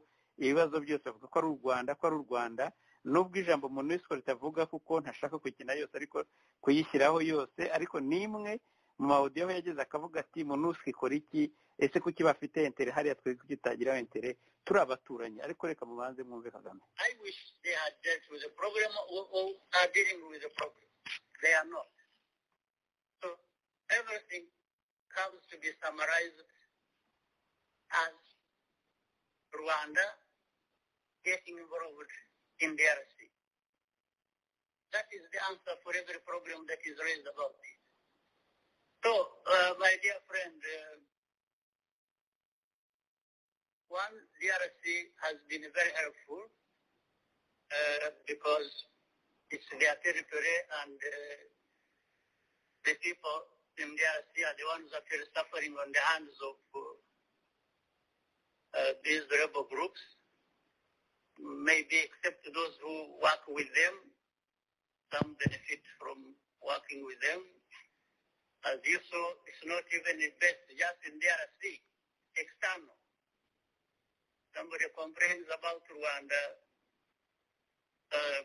ibibazo byose avuga ko ari u rwanda ko ari u rwanda nubwo ijambo monusco ritavuga kuko ntashaka kuyikina yose ariko kuyishyiraho yose ariko nimwe mu mawudiyo aho yageze akavuga ati monusco ikora iki ese kuki bafite intere hariya twe kugitagiraho intere turi abaturanyi ariko reka mubanze mwumve kagame I wish they had dealt with the problem or, or are dealing with the problem. They are not. So everything comes to be summarized as Rwanda getting involved in DRC. That is the answer for every problem that is raised about this. So, uh, my dear friend, uh, one, DRC has been very helpful uh, because it's their territory and uh, the people in DRC are the ones that are suffering on the hands of uh, uh, these rebel groups, maybe except those who work with them. Some benefit from working with them. As you saw, it's not even the best just in DRC, external. somebody complains about Rwanda uh,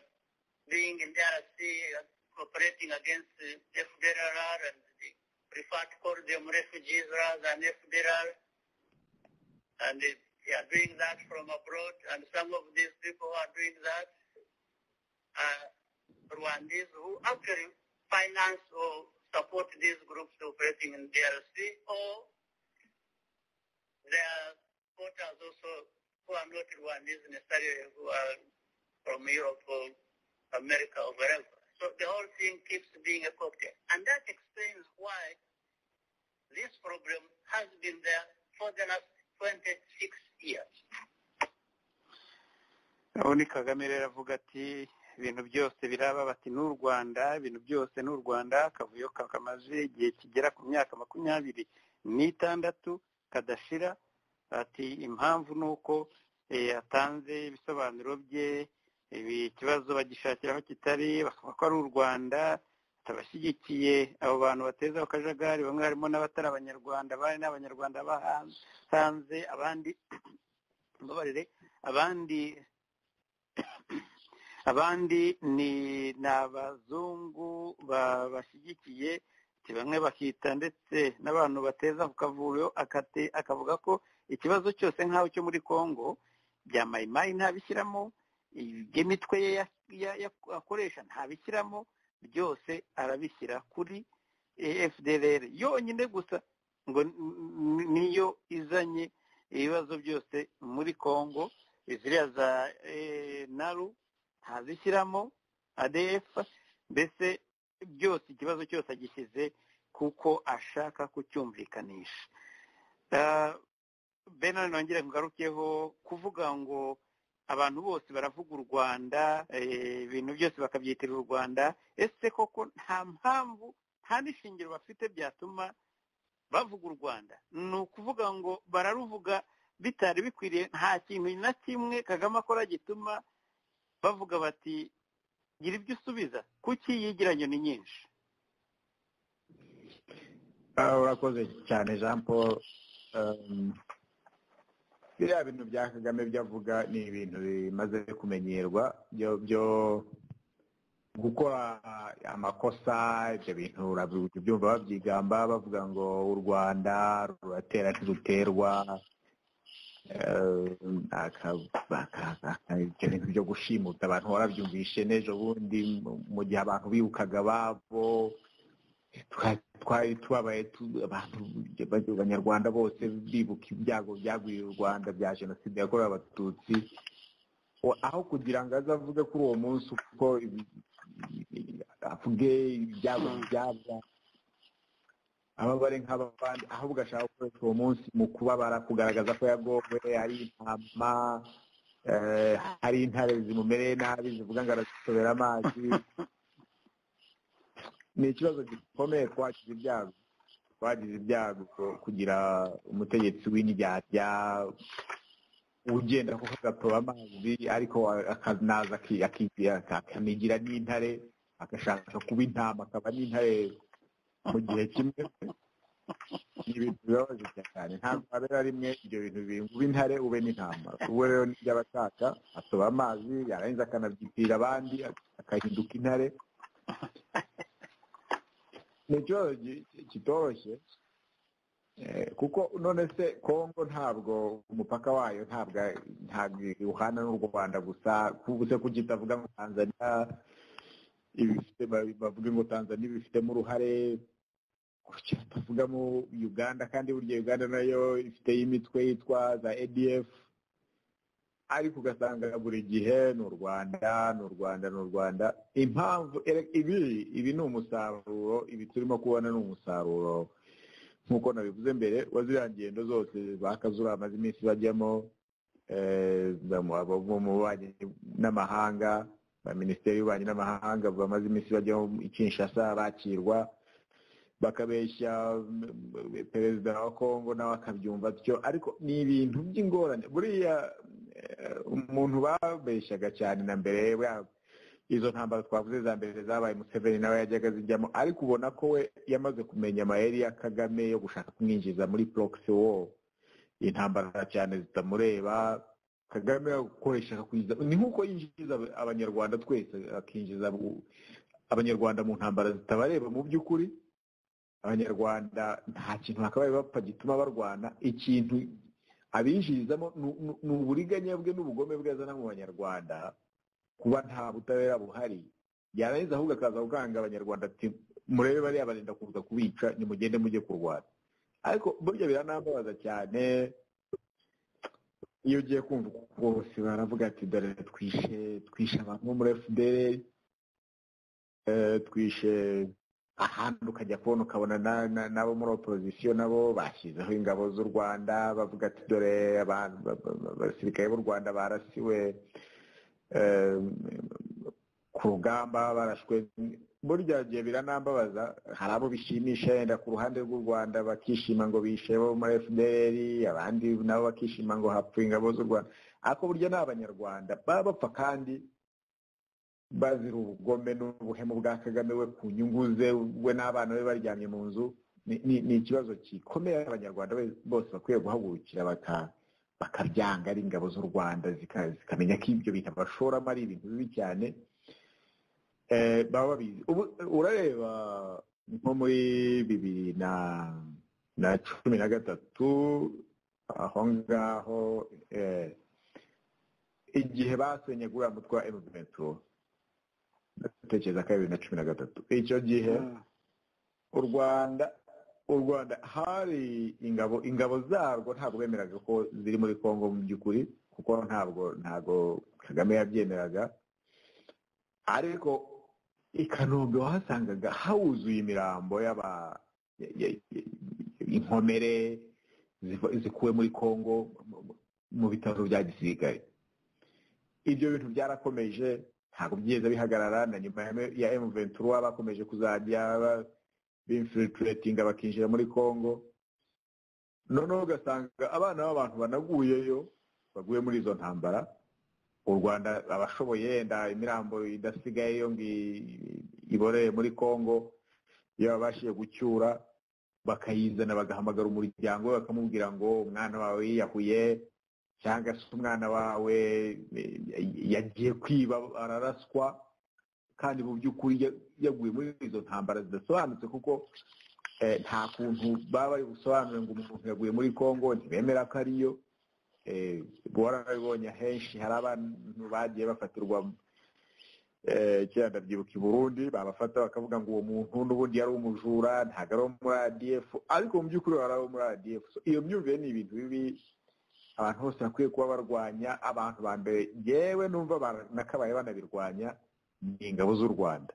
being in the RC, uh, cooperating against uh, FDLR and they prefer to call them refugees rather than FDLR. And they, they are doing that from abroad. And some of these people who are doing that are Rwandese who actually finance or support these groups operating in DRC or there are supporters also who are not Rwandese necessarily, who are from Europe or America or wherever. So the whole thing keeps being a cocktail. And that explains why this problem has been there for the last 26 years. ubundi kagame rero avuga ati ibintu byose biraba bati n'u rwanda ibintu byose n'u rwanda akavuyo kamaze igihe kigera ku myaka makumyabiri n'itandatu kadashira ati impamvu ni uko yatanze ibisobanuro bye ibi kibazo bagishakira aho kitari bakavuga ko ari u rwanda abashyigikiye abo bantu bateza akajagari bamwe harimo n'abatari abanyarwanda abandi ni abanyarwanda bahanze abandi mbabarire abandi abandi ni abazungu babashyigikiye bamwe bakita ndetse n'abantu bateza ku kavuyo akavuga ko ikibazo cyose nk'aho cyo muri congo bya mayimayi ntabishyiramo iby'imitwe ye akoresha ntabishyiramo byose arabishyira kuri fdr yonyine gusa ngo niyo izanye ibibazo byose muri congo ziriya za naru ntazishyiramo adefa mbese byose ikibazo cyose agishyize kuko ashaka kucyumvikanisha benani nongere ngarukeho kuvuga ngo abantu bose baravuga u rwanda ibintu byose bakabyitirira u rwanda ese koko nta mpamvu nta n'ishingiro bafite byatuma bavuga u rwanda ni ukuvuga ngo bararuvuga bitari bikwiriye nta kintu na kimwe kagame akora gituma bavuga bati gira ibyo usubiza kuki yegeranye ni nyinshi urakoze cyane jean paul biriya bintu bya kagame byo avuga ni ibintu bimaze kumenyerwa byo gukora amakosa ibyo bintu urabyumva babyigamba bavuga ngo u rwanda ruratera ntiruterwa ibyo bintu byo gushimuta abantu warabyumvishe n'ejo bundi mu gihe abantu bibukaga ababo twari tubabaye abantu abanyarwanda bose bibuka ibyago byagwiriye u rwanda bya jenoside yakorewe abatutsi aho kugira ngo aze avuge kuri uwo munsi uko avuge ibyago byaba ababare nk'abandi ahubwo ashaka gukoresha uwo munsi mu kubabara kugaragaza ko yagowe hari intama hari intare zimumereye nabi zivuga ngo arazisobera amazi ni ikibazo gikomeye twagize ibyago twagize ibyago kugira umutegetsi w'indyarya ugenda kuko agatoba amazi ariko akanaza akanigira n'intare agashaka kuba intama akaba n'intare mu gihe kimwe ni ibintu bibabaje cyane ntabwo habera rimwe ibyo bintu binguba intare ube n'intama ubu rero nibyo aba ashaka atoba amazi yarangiza akanabyitira abandi agahinduka intare ni ikibazo kitoroshye kuko none se kongo ntabwo umupaka wayo ntabwo uhana n'u rwanda gusa se kugitavuga ngo tanzania bavuga ngo tanzania ibifitemo uruhare tuvugamo uganda kandi burya uganda nayo ifite imitwe yitwa za adf ariko ugasanga buri gihe ni u rwanda ni u rwanda ni u rwanda impamvu ibi ibi ni umusaruro ibi turimo kubona ni umusaruro nk'uko nabivuze mbere wa ziriya ngendo zose bakazura amaze iminsi bajyamo mu bubanyi n'amahanga minisiteri y'ububanyi n'amahanga bamaze iminsi bajyaho i kinshasa bakirwa bakabeshya perezida wa kongo nawe akabyumva atyo ariko ni ibintu by'ingorane buriya umuntu babeshyaga cyane na mbere izo ntambaro twavuze za mbere zabaye museveni nawe yajyaga zijyamo ariko ubona ko we yamaze kumenya amayeri ya kagame yo gushaka kumwinjiza muri porokisi wo intambara cyane zitamureba kagame gukoresha akakwinjiza ni nk'uko yinjiza abanyarwanda twese akinjiza abanyarwanda mu ntambara zitabareba mu by'ukuri abanyarwanda nta kintu bakabaye bapfa gituma barwana ikintu abinjirizamo ni uburiganya bwe n'ubugome bwe azana mu banyarwanda kuba nta butabera buhari yarangiza ahubwo akaza gukanga abanyarwanda ati murebe bariya barenda kuza kubica nimugende mujye kurwana ariko burya biranambabaza cyane iyo ugiye kumva bose baravuga ati dore twishe twishe abantu bo muri fdr twishe ahandi ukajya kubona ukabona n'abo muri oporozisiyo nabo bashyizeho ingabo z'u rwanda bavuga ati dore abasirikare b'u rwanda barasiwe ku rugamba barashwe burya gihe biranambabaza hari abo bishimisha yenda ku ruhande rw'u rwanda bakishima ngo bishe bo muri fdr abandi nabo bakishima ngo hapfuye ingabo z'u rwanda ariko burya ni abanyarwanda baba bapfa kandi bazira ubugome n'ubuhemu bwa kagame we ku nyungu ze we n'abana be baryamye mu nzu ni ikibazo gikomeye abanyarwanda bose bakwiye guhagurukira bakabyanga ari ingabo z'u rwanda zikamenya ko ibyo bintu bashoramo ari ibintu bibi cyane baba babizi urareba nko muri bibiri na cumi na gatatu aho ngaho igihe basenye guriya mutwe wa emuvimenturo ndatekereza ko ari bibiri na cumi na gatatu icyo gihe u rwanda u rwanda hari ingabo ingabo zarwo ntabwo bemeraga ko ziri muri congo mu by'ukuri kuko ntabwo ntabwo kagame yabyemeraga ariko i kanombe wahasangaga hawuzuye imirambo y'aba inkomere zikuwe muri congo mu bitaro bya gisirikare ibyo bintu byarakomeje ntabwo byigeze bihagarara na nyuma ya emuventura bakomeje kuzajya bimfilitiratinga bakinjira muri congo noneho ugasanga abana b'abantu banaguyeyo baguye muri izo ntambara u rwanda abashoboye yenda imirambo idasigaye yo ngo iboreye muri congo iyo babashije gucyura bakayizana bagahamagara umuryango we bakamubwira ngo umwana wawe yiyahuye cyangwa se umwana wawe yagiye kwiba araraswa kandi mu by'ukuri yaguye muri izo ntambara zidasobanutse kuko nta kuntu baba bari busobanure ngo umuntu yaguye muri congo ntibemera ko ariyo warabibonye henshi hari abantu bagiye bafatirwa kera ndabyibuka i burundi babafata bakavuga ngo uwo muntu n'ubundi yari umujura ntabwo ari uwo muri adf ariko mu by'ukuri wari uwo muri adf iyo myumvire ni ibintu bibi abantu bose bakwiye kuba barwanya abantu ba mbere yewe numva banakabaye banabirwanya ni ingabo z'u rwanda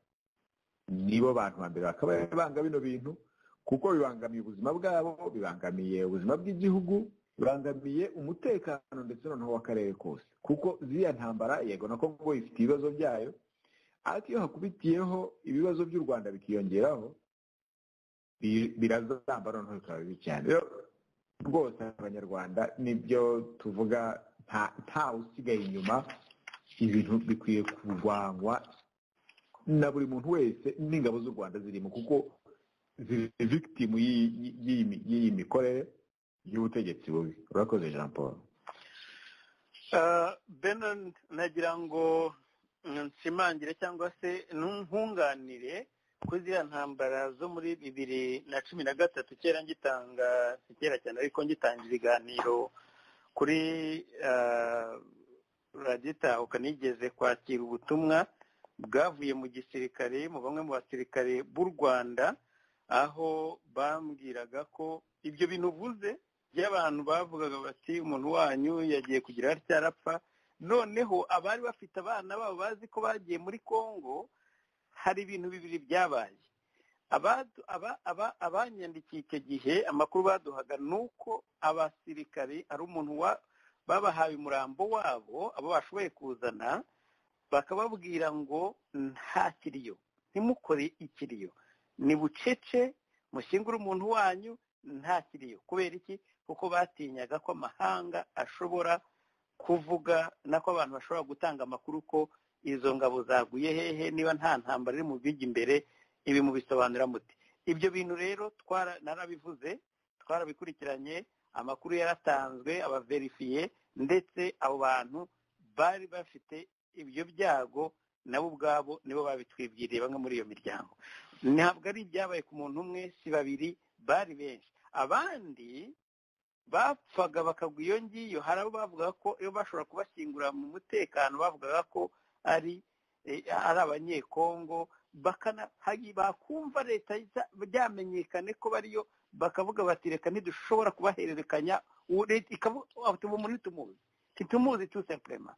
nibo bantu ba mbere bakabaye banga bino bintu kuko bibangamiye ubuzima bwabo bibangamiye ubuzima bw'igihugu bibangamiye umutekano ndetse noneho w'akarere kose kuko ziriya ntambara yego na kongo ifite ibibazo byayo ariko iyo hakubitiyeho ibibazo by'u rwanda bikiyongeraho birazamba noneho bikaba bibi cyane rwose abanyarwanda nibyo tuvuga nta usigaye inyuma ibintu bikwiye kurwanywa na buri muntu wese n'ingabo z'u rwanda zirimo kuko ziri victimu y'iyi mikorere y'ubutegetsi bubi urakoze jean paul benon nagira ngo nshimangire cyangwa se ntunganire ko ziriya ntambara zo muri bibiri na cumi na gatatu kera ngitanga si kera cyane ariko ngitanga ibiganiro kuri radita ukanigeze kwakira ubutumwa bwavuye mu gisirikare mu bamwe mu basirikare b'u rwanda aho bambwiraga ko ibyo bintu uvuze by'abantu bavugaga bati umuntu wanyu yagiye kugira cyarapfa noneho abari bafite abana babo bazi ko bagiye muri congo hari ibintu bibiri byabaye abanyandikiye icyo gihe amakuru baduhaga ni uko abasirikari ari umuntu babahaye umurambo wabo abo bashoboye kuzana bakababwira ngo nta kiriyo ntimukore ikiriyo ni bucece mushyingure umuntu wanyu nta kiriyo kubera iki kuko batinyaga ko amahanga ashobora kuvuga nako abantu bashobora gutanga amakuru ko izo ngabo zaguye hehe niba nta ntambara iri mu bijya imbere ibi mubisobanura muti ibyo bintu rero narabivuze twarabikurikiranye amakuru yaratanzwe abaverifiye ndetse abo bantu bari bafite ibyo byago nabo ubwabo nibo babitwibwiriye bamwe muri iyo miryango ntabwo ari ibyabaye ku muntu umwe si babiri bari benshi abandi bapfaga bakagwa iyo ngiyo hari abo bavugaga ko iyo bashobora kubashyingura mu mutekano bavugaga ko ari ari abanyekongo bakumva leta byamenyekane ko bariyo bakavuga bati reka ntidushobora kubahererekanya umuntu ntitumuzi ntitumuzi tusepurema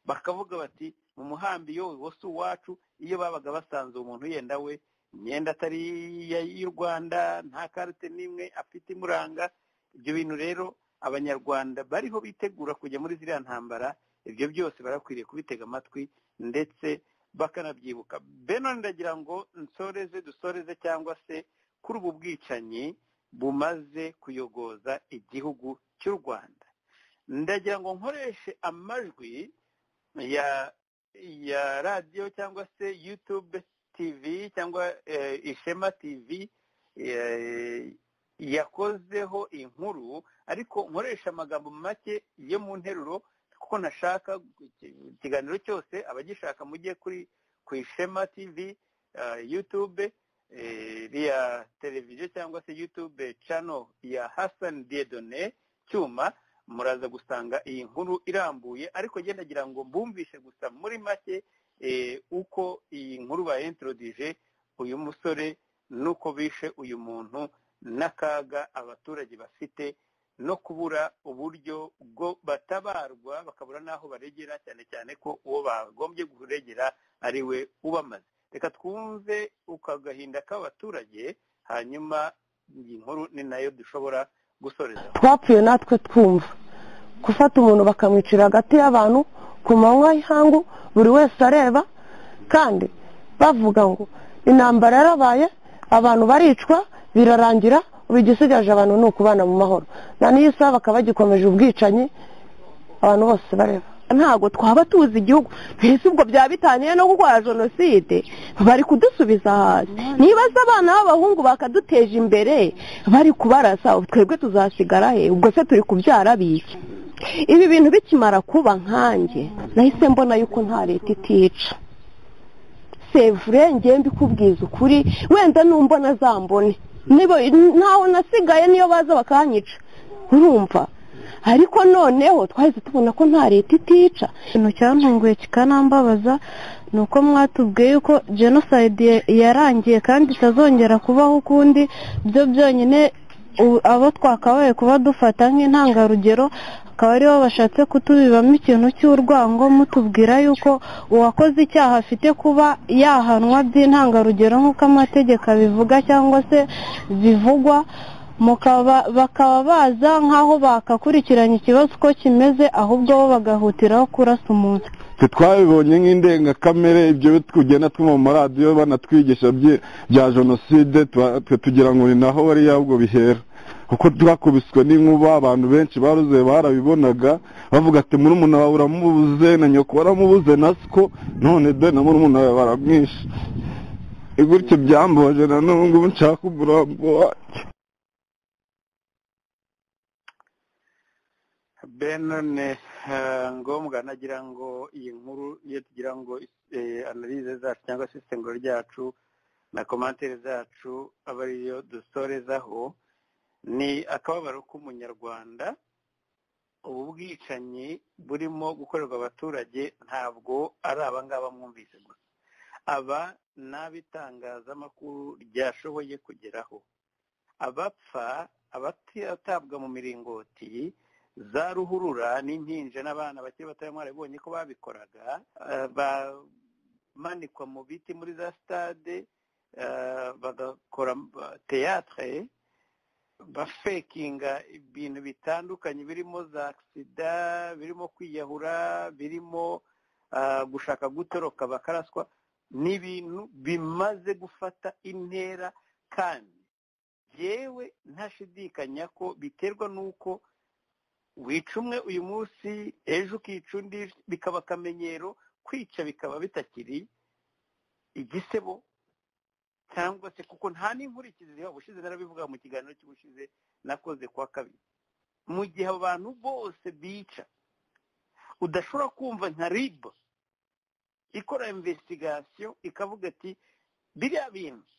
bakavuga bati mu muhambi yo wo si uwacu iyo babaga basanze umuntu yenda we imyenda atari y'u rwanda nta karite n'imwe afite imuranga ibyo bintu rero abanyarwanda bariho bitegura kujya muri ziriya ntambara ibyo byose barakwiriye kubitega amatwi ndetse bakanabyibuka beno ndagira ngo nsoreze dusoreze cyangwa se kuri ubu bwicanyi bumaze kuyogoza igihugu cy'u rwanda ndagira ngo nkoreshe amajwi ya ya radiyo cyangwa se yutube tivi cyangwa ishema tivi yakozeho inkuru ariko nkoresha amagambo make yo mu nteruro kuko nashaka ikiganiro cyose abagishaka mujye kuri ku ishema tivi yutube iriya televiziyo cyangwa se yutube cano ya hasani dedone cyuma muraza gusanga iyi nkuru irambuye ariko genda agira ngo mbumvishe gusa muri make uko iyi nkuru bayentorodije uyu musore n'uko bishe uyu muntu n'akaga abaturage bafite no kubura uburyo bwo batabarwa bakabura n'aho baregera cyane cyane ko uwo bagombye kuregera ari we ubamaze reka twumve ukagahinda k'abaturage hanyuma iyi nkuru ni nayo dushobora gusorezaho twapfuye natwe twumva gufata umuntu bakamwicira hagati y'abantu ku manywa y'ihangu buri wese areba kandi bavuga ngo intambara yarabaye abantu baricwa birarangira ubu igisigaje abantu ni ukubana mu mahoro na n'iyo saha bakaba bagikomeje ubwicanyi abantu bose bareba ntabwo twaba tuzi igihugu mbese ubwo byaba bitangiye no kurwara jenoside bari kudusubiza hasi niba se abana b'abahungu bakaduteje imbere bari kubarasa twebwe tuzasigara he ubwo se turi kubyara biki ibi bintu bikimara kuba nkanjye nahise mbona yuko nta leta itica sevure ngiye mbikubwiza ukuri wenda numbona azambone ntawe nasigaye niyo baza bakanyica urumva ariko noneho twahise tubona ko nta leta itica ikintu cyantunguye kikanambabaza ni uko mwatubwiye yuko jenoside yarangiye kandi itazongera kubaho ukundi byo byonyine abo twakabaye kuba dufata nk'intangarugero akaba aribo bashatse kutubibamo ikintu cy'urwango mutubwira yuko uwakoze icyaha afite kuba yahanwa by'intangarugero nk'uko amategeko abivuga cyangwa se bivugwa bakaba baza nk'aho bakakurikiranya ikibazo uko kimeze ahubwo bo bagahutiraho kurasa umuntu twabibonye nk'indengakamere ibyo tugenda twumva mu maradiyo banatwigisha bya jenoside tugira ngo ni naho bariya ubwo bihera kuko twakubiswe n'inkuba abantu benshi baruze barabibonaga bavuga ati murumuna wawe uramubuze na nyoko waramubuze na siko none de na murumuna wawe baramwishe gutyo byamboje na n'ubu ngubu nshaka umurambo wanjye benone ngombwa nagira ngo iyi nkuru iyo tugira ngo analize zacu cyangwa se isengero ryacu na komantere zacu aba ariyo dusorezaho ni akababaro k'umunyarwanda ubu bwicanyi burimo gukorerwa abaturage ntabwo ari abangaba mwumvise gusa aba ni ab'itangazamakuru ryashoboye kugeraho abapfa abatabwa mu miringoti za ruhurura n'impinja n'abana bakiri batoya mwarabibonye ko babikoraga bamanikwa mu biti muri za sitade bagakora teyatere bafekinga ibintu bitandukanye birimo za agisida birimo kwiyahura birimo gushaka gutoroka bakaraswa ni ibintu bimaze gufata intera kandi yewe ntashidikanya ko biterwa n'uko wica umwe uyu munsi ejo ukica undi bikaba akamenyero kwica bikaba bitakiri igisebo cyangwa se kuko nta n'inkurikizi ziba ubushize narabivuga mu kiganiro cy'ubushize nakoze kwa kabiri mu gihe abantu bose bica udashobora kumva nka rib ikora investigation ikavuga ati biriya bintu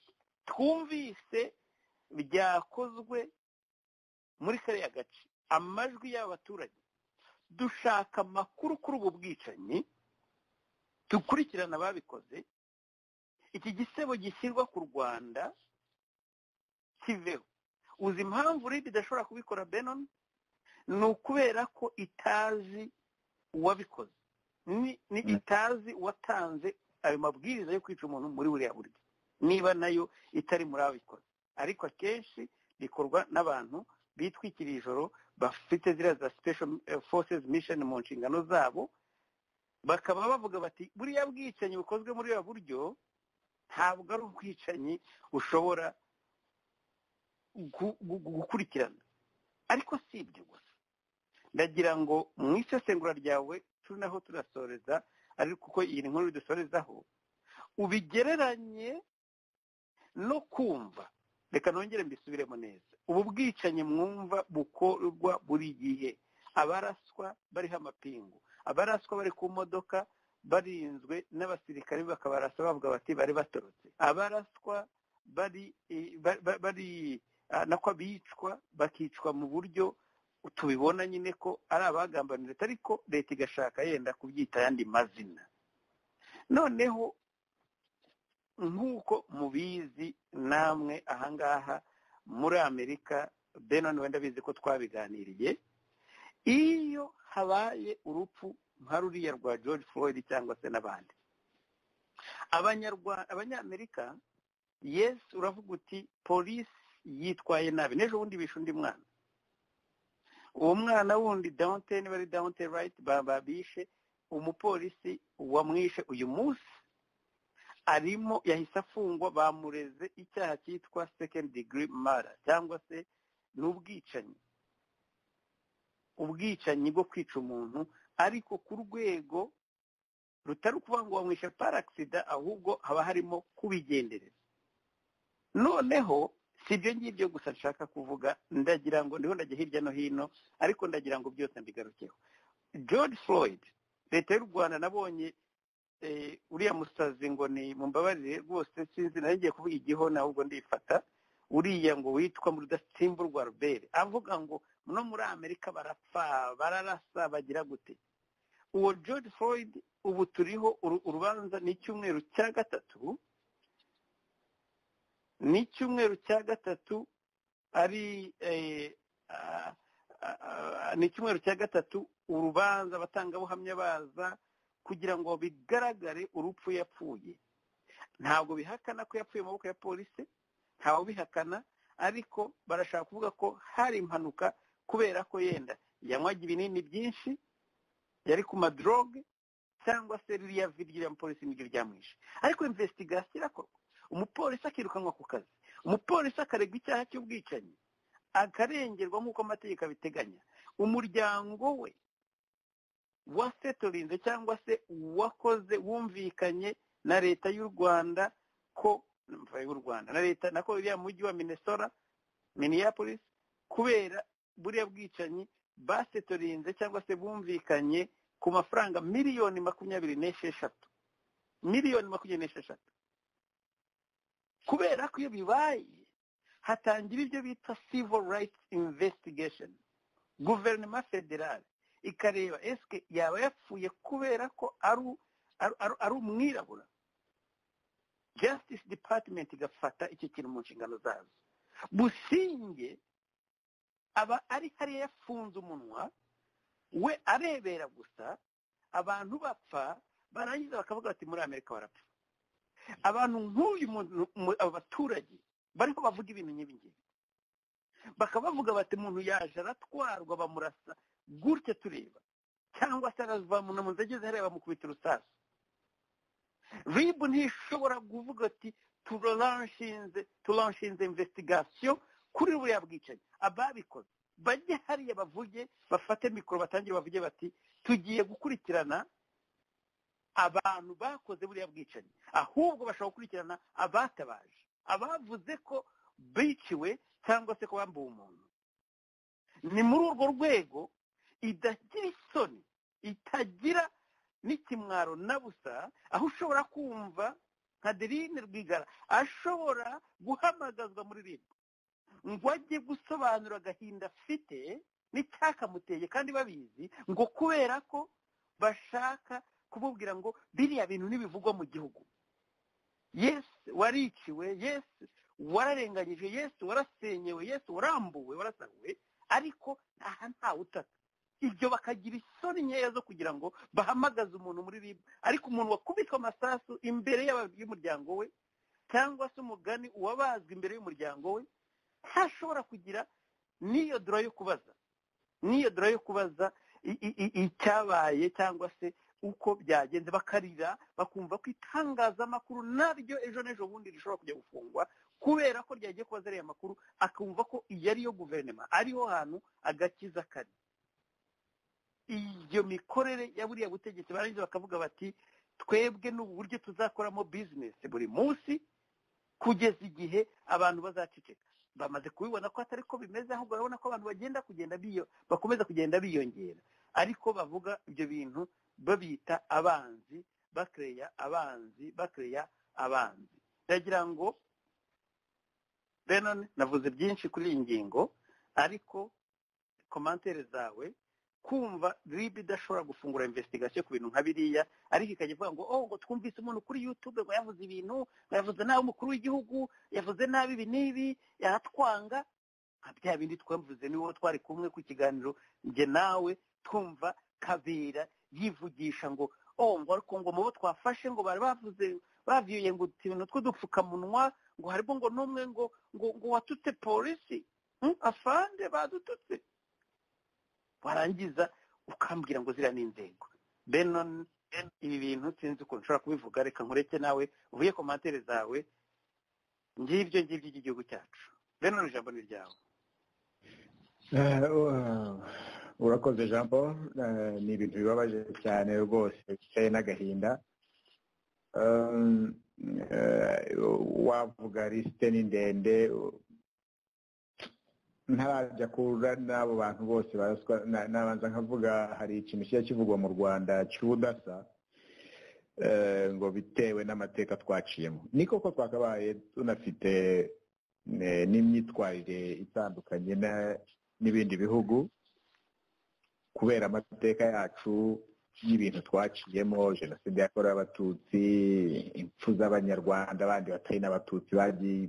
twumvise byakozwe muri kariya gace amajwi y'abaturage dushaka amakuru kuri ubu bwicanyi dukurikirana ababikoze iki gisebo gishyirwa ku rwanda kiveho uzi impamvu rib idashobora kubikora benoni ni ukubera ko itazi uwabikoze ni ni itazi uwatanze ayo mabwiriza yo kwica umuntu muri buriya buryo niba nayo itari muri ababikoze ariko akenshi bikorwa n'abantu bitwikiriye ijoro bafite ziriya za special eh, forces mission mu nshingano zabo bakaba bavuga bati buriya bwicanyi bukozwe muri buriya buryo ntabwo ari ubwicanyi ushobora gu- gu- gu- gukurikirana ariko si ibyo gusa ndagira ngo mu isesengura ryawe turi naho turasoreza ariko kuko iyi ni nkuru dusorezaho ubigereranye no kumva reka nongere mbisubiremo neza ubu bwicanyi mwumva bukorwa buri gihe abaraswa bariho amapingu abaraswa bari ku modoka barinzwe n'abasirikare bakabarasa bavuga bati bari batorotse abaraswa bari eh, ba- ba- bari ah, nako abicwa bakicwa mu buryo tubibona nyine ko ari abagambanira leta ariko leta igashaka yenda kubyita ayandi mazina noneho nk'uko mubizi namwe ahangaha muri amerika benon wenda bizi ko twabiganiriye iyo habaye urupfu nka ruriya rwa george floyd cyangwa se n'abandi abanyarwanda abanyamerika yes uravuga uti polisi yitwaye nabi n'ejo bundi bishe undi mwana uwo mwana wundi dawunte niba ari dawunte rayiti babishe umupolisi wamwishe uyu munsi arimo yahise afungwa bamureze icyaha cyitwa second degree murder cyangwa se ni ubwicanyi ubwicanyi bwo kwica umuntu ariko ku rwego rutari ukuvuga ngo wamwishe paragisida ahubwo haba harimo kubigendereza noneho si ibyo ngibyo gusa nshaka kuvuga ndagira ngo ndiho ndajya hirya no hino ariko ndagira ngo byose mbigarukeho george floyd leta y'u rwanda nabonye eh, uriya musazi ngo ni mumbabarire rwose sinzi nari ngiye kuvuga igihona ahubwo ndifata uriya ngo witwa mu rudatsimburwa rubere avuga ngo no muri amerika barapfa bararasa bagira gute uwo george floyd ubu turiho uru- urubanza ni icyumweru cya gatatu ni icyumweru cya gatatu ari eh, ah, ah, ah, ni icyumweru cya gatatu urubanza abatangabuhamya baza kugira ngo bigaragare urupfu yapfuye ntabwo bihakana ko yapfuye mu maboko ya polisi ntawe ubihakana ariko barashaka kuvuga ko hari impanuka kubera ko yenda yanywaga ibinini byinshi yari ku madroge cyangwa se ririya vi ry'iriya mupolisi niryo ryamwishe ariko imvesitigasiyo irakorwa umupolisi akirukanwa ku kazi umupolisi akaregwa icyaha cy'ubwicanyi akarengerwa nk'uko amategeko abiteganya umuryango we wasetorinze cyangwa se uwakoze wumvikanye na leta y'u rwanda ko mva y'u rwanda na leta nako uriya mujyi wa minnesota minneapolis kubera buriya bwicanyi basetorinze cyangwa se bumvikanye ku mafaranga miliyoni makumyabiri n'esheshatu miliyoni makumyabiri n'esheshatu kubera ko iyo bibaye hatangira ibyo bita civil rights investigation guverinoma federale ikareba esike yaba yapfuye kubera ko ari ari- ari- ari umwirabura justice department igafata icyo kintu mu nshingano zazo businge aba ari hariya yafunze umunwa we arebera gusa abantu bapfa barangiza bakavuga bati muri amerika barapfa abantu nk'uyu muntu mu- aba baturage bariho bavuga ibintu nk'ibi ngibi bakaba bavuga bati umuntu yaje aratwarwa bamurasa gutya tureba cyangwa se aravamuna ageze hariya bamukubita urusasu ribu ntishobora kuvuga ati turaranshinze turanshinze investigation kuri buriya bwicanyi ababikoze bajye hariya bavuge bafate mikoro batangire bavuge bati tugiye gukurikirana abantu bakoze buriya bwicanyi ahubwo bashobora gukurikirana abatabaje abavuze ko biciwe cyangwa se ko bambuwe umuntu ni muri urwo rwego idagira isoni itagira n'ikimwaro na busa aho ushobora kumva nka derine rwigara ashobora guhamagazwa muri ribu ngo ajye gusobanura agahinda afite n'icyakamuteye kandi babizi ngo kubera ko bashaka kumubwira ngo biriya bintu ntibivugwa mu gihugu yesi wariciwe yesi wararenganyije yesi warasenyewe yesi warambuwe warasahuwe ariko aha ntawe utaka ibyo bakagira isoni nkeya zo kugira ngo bahamagaze umuntu muri ribu ariko umuntu wakubitwa amasasu imbere y'umuryango we cyangwa se umugani uwabazwa imbere y'umuryango we ntashobora kugira n'iyo dora yo kubaza n'iyo dora yo kubaza icyabaye cyangwa se uko byagenze bakarira bakumva ko itangazamakuru naryo ejo n'ejo bundi rishobora kujya gufungwa kubera ko ryagiye kubaza ariya makuru akumva ko iyi ariyo guverinoma ariho hantu agakiza kari iyo mikorere ya buriya butegetsi barangiza bakavuga bati twebwe n'ubu buryo tuzakoramo bizinesi buri munsi kugeza igihe abantu bazaceceka bamaze kubibona ko atari ko bimeze ahubwo urabona ko abantu bagenda kugenda biyo bakomeza kugenda biyongera ariko bavuga ibyo bintu babita abanzi bakereya abanzi bakereya abanzi ndagira ngo benone navuze byinshi kuri iyi ngingo ariko komantere zawe kumva ribi idashobora gufungura investigasyo ku bintu nka biriya ariko ikajya ivuga ngo oh ngo twumvise umuntu kuri yutube ngo yavuze ibintu ngo yavuze nabi umukuru w'igihugu yavuze nabi ibi n'ibi yaratwanga nka bya bindi twavuze niwo twari kumwe ku kiganiro njye nawe twumva kabera yivugisha ngo oh ngo ariko ngo mu bo twafashe ngo bari bavuze bavuye ngo utuntu tw'udupfukamunwa ngo harimo ngo n'umwe ngo ngo ngo watutse polisi afande badututse warangiza ukambwira ngo ziriya ni inzego benon ibi bintu sinzi ukuntu nshobora kubivuga reka nkureke nawe uvuye komantere zawe ngibyo ngibyo by'igihugu cyacu benon ijambo ni ryawe urakoze jean paul ni ibintu bibabaje cyane rwose bicaye n'agahinda wavuga lisite ni ndende ntarajya kura n'abo bantu bose baraswa nabanza nkavuga hari ikintu kijya kivugwa mu rwanda cy'ubudasa ngo bitewe n'amateka twaciyemo ni koko twakabaye tunafite n'imyitwarire itandukanye n'ibindi bihugu kubera amateka yacu y'ibintu twaciyemo jenoside yakorewe abatutsi impfu z'abanyarwanda abandi batari n'abatutsi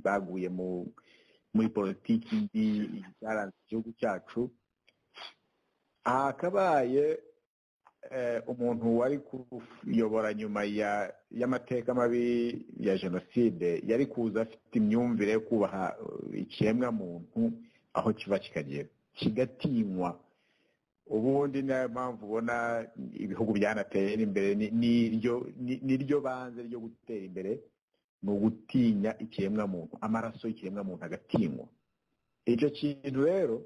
baguye mu muri politiki mbi yaranze igihugu cyacu hakabaye umuntu wari kuyobora nyuma y'amateka mabi ya jenoside yari kuza afite imyumvire yo kubaha ikiremwamuntu aho kiva kikagera kigatinywa ubundi niyo mpamvu ubona ibihugu byanateye imbere niryo banze ryo gutera imbere ni ugutinya ikiremwamuntu amaraso y'ikiremwamuntu agatinywa icyo kintu rero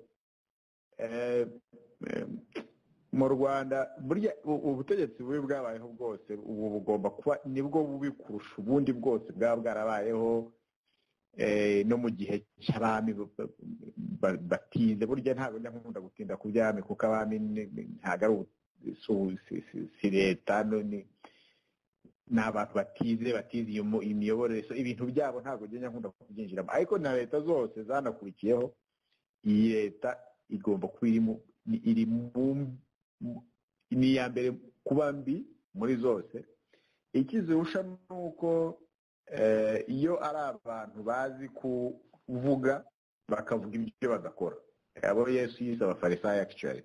mu rwanda burya ubutegetsi bubi bwabayeho bwose ubu bugomba kuba nibwo bubi kurusha ubundi bwose bwaba bwarabayeho no mu gihe cy'abami batinze burya ntabwo njya nkunda gutinda ku byami kuko abami ntabwo ari si leta ni abantu batize batize iyo imiyoborere ibintu byabo ntabwo njya nkunda kubyinjiramo ariko na leta zose zanakurikiyeho iyi leta igomba kuba iri ni iya mbere kuba mbi muri zose ikizirusha ni uko iyo ari abantu bazi kuvuga bakavuga ibyo badakora abo yesu yise abafarisayo akicara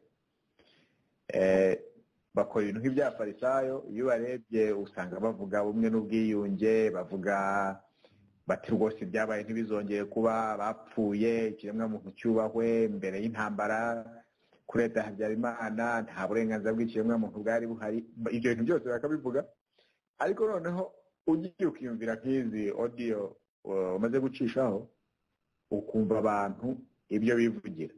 bakora ibintu nk'ibyafarisayo iyo ubarebye usanga bavuga bumwe n'ubwiyunge bavuga bati rwose ibyabaye ntibizongeye kuba bapfuye ikiremwamuntu cyubahwe mbere y'intambara kuri leta ya habyarimana nta burenganzira bw'ikiremwamuntu bwari buhari ibyo bintu byose bakabivuga ariko noneho ugiye ukiyumvira nk'izi odiyo umaze gucishaho ukumva abantu ibyo bivugira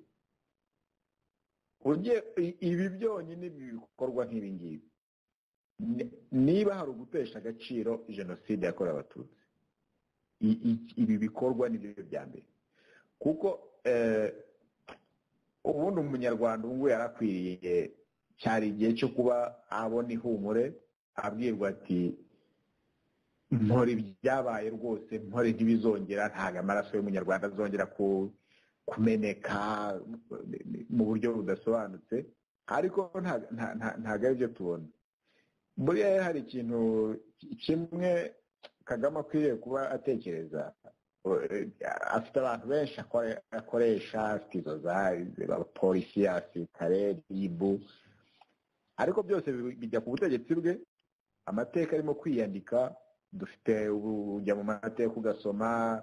ibi byonyine bikorwa nk'ibi ngibi niba hari ugutesha agaciro jenoside yakorewe abatutsi ibi bikorwa ni byo bya mbere kuko ubundi umunyarwanda ubu ngubu yarakwiriye cyari igihe cyo kuba abona ihumure abwirwa ati mpora ibyabaye rwose mpore ntibizongera ntabwo amaraso y'umunyarwanda azongera ku- kumeneka mu buryo budasobanutse ariko nta- nta- nta- ntabwo ari byo tubona buriya rero hari ikintu kimwe kagame akwiriye kuba atekereza afite abantu benshi akore- akoresha afite izo za abapolisi abasirikare ribu ariko byose bi- bijya ku butegetsi bwe amateka arimo kwiyandika dufite ubu- ujya mu mateka ugasoma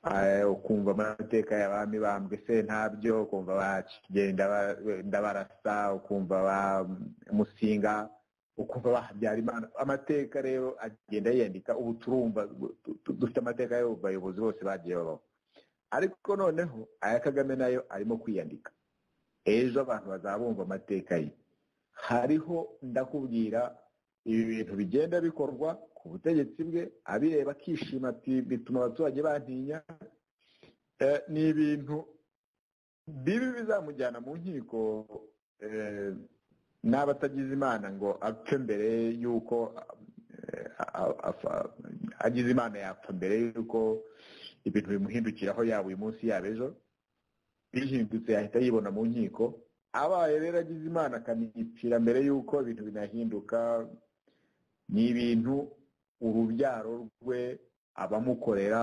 eh, ukumva amateka y'abami bambwe sentabyo ukumva ba Kigeli Ndaba- ndabarasa ukumva ba musinga ukumva ba habyarimana amateka rero agenda yiyandika ubu turumva du- du- dufite amateka y'abayobozi bose bagiye babaho ariko noneho aya kagame nayo arimo kwiyandika ejo abantu bazabumva amateka ye hariho ndakubwira ibi bintu bigenda bikorwa ku butegetsi bwe abireba akishima ati bituma abaturage bantinya Eh, ni ibintu bibi bizamujyana mu nkiko eh, n'abatagize imana ngo apfe mbere y'uko eh, a- a- agize imana yapfa mbere y'uko ibintu bimuhindukiraho yaba uyu munsi yaba ejo bihindutse yahita yibona mu nkiko abaye rero agize imana akanipfira mbere y'uko ibintu binahinduka ni ibintu urubyaro rwe abamukorera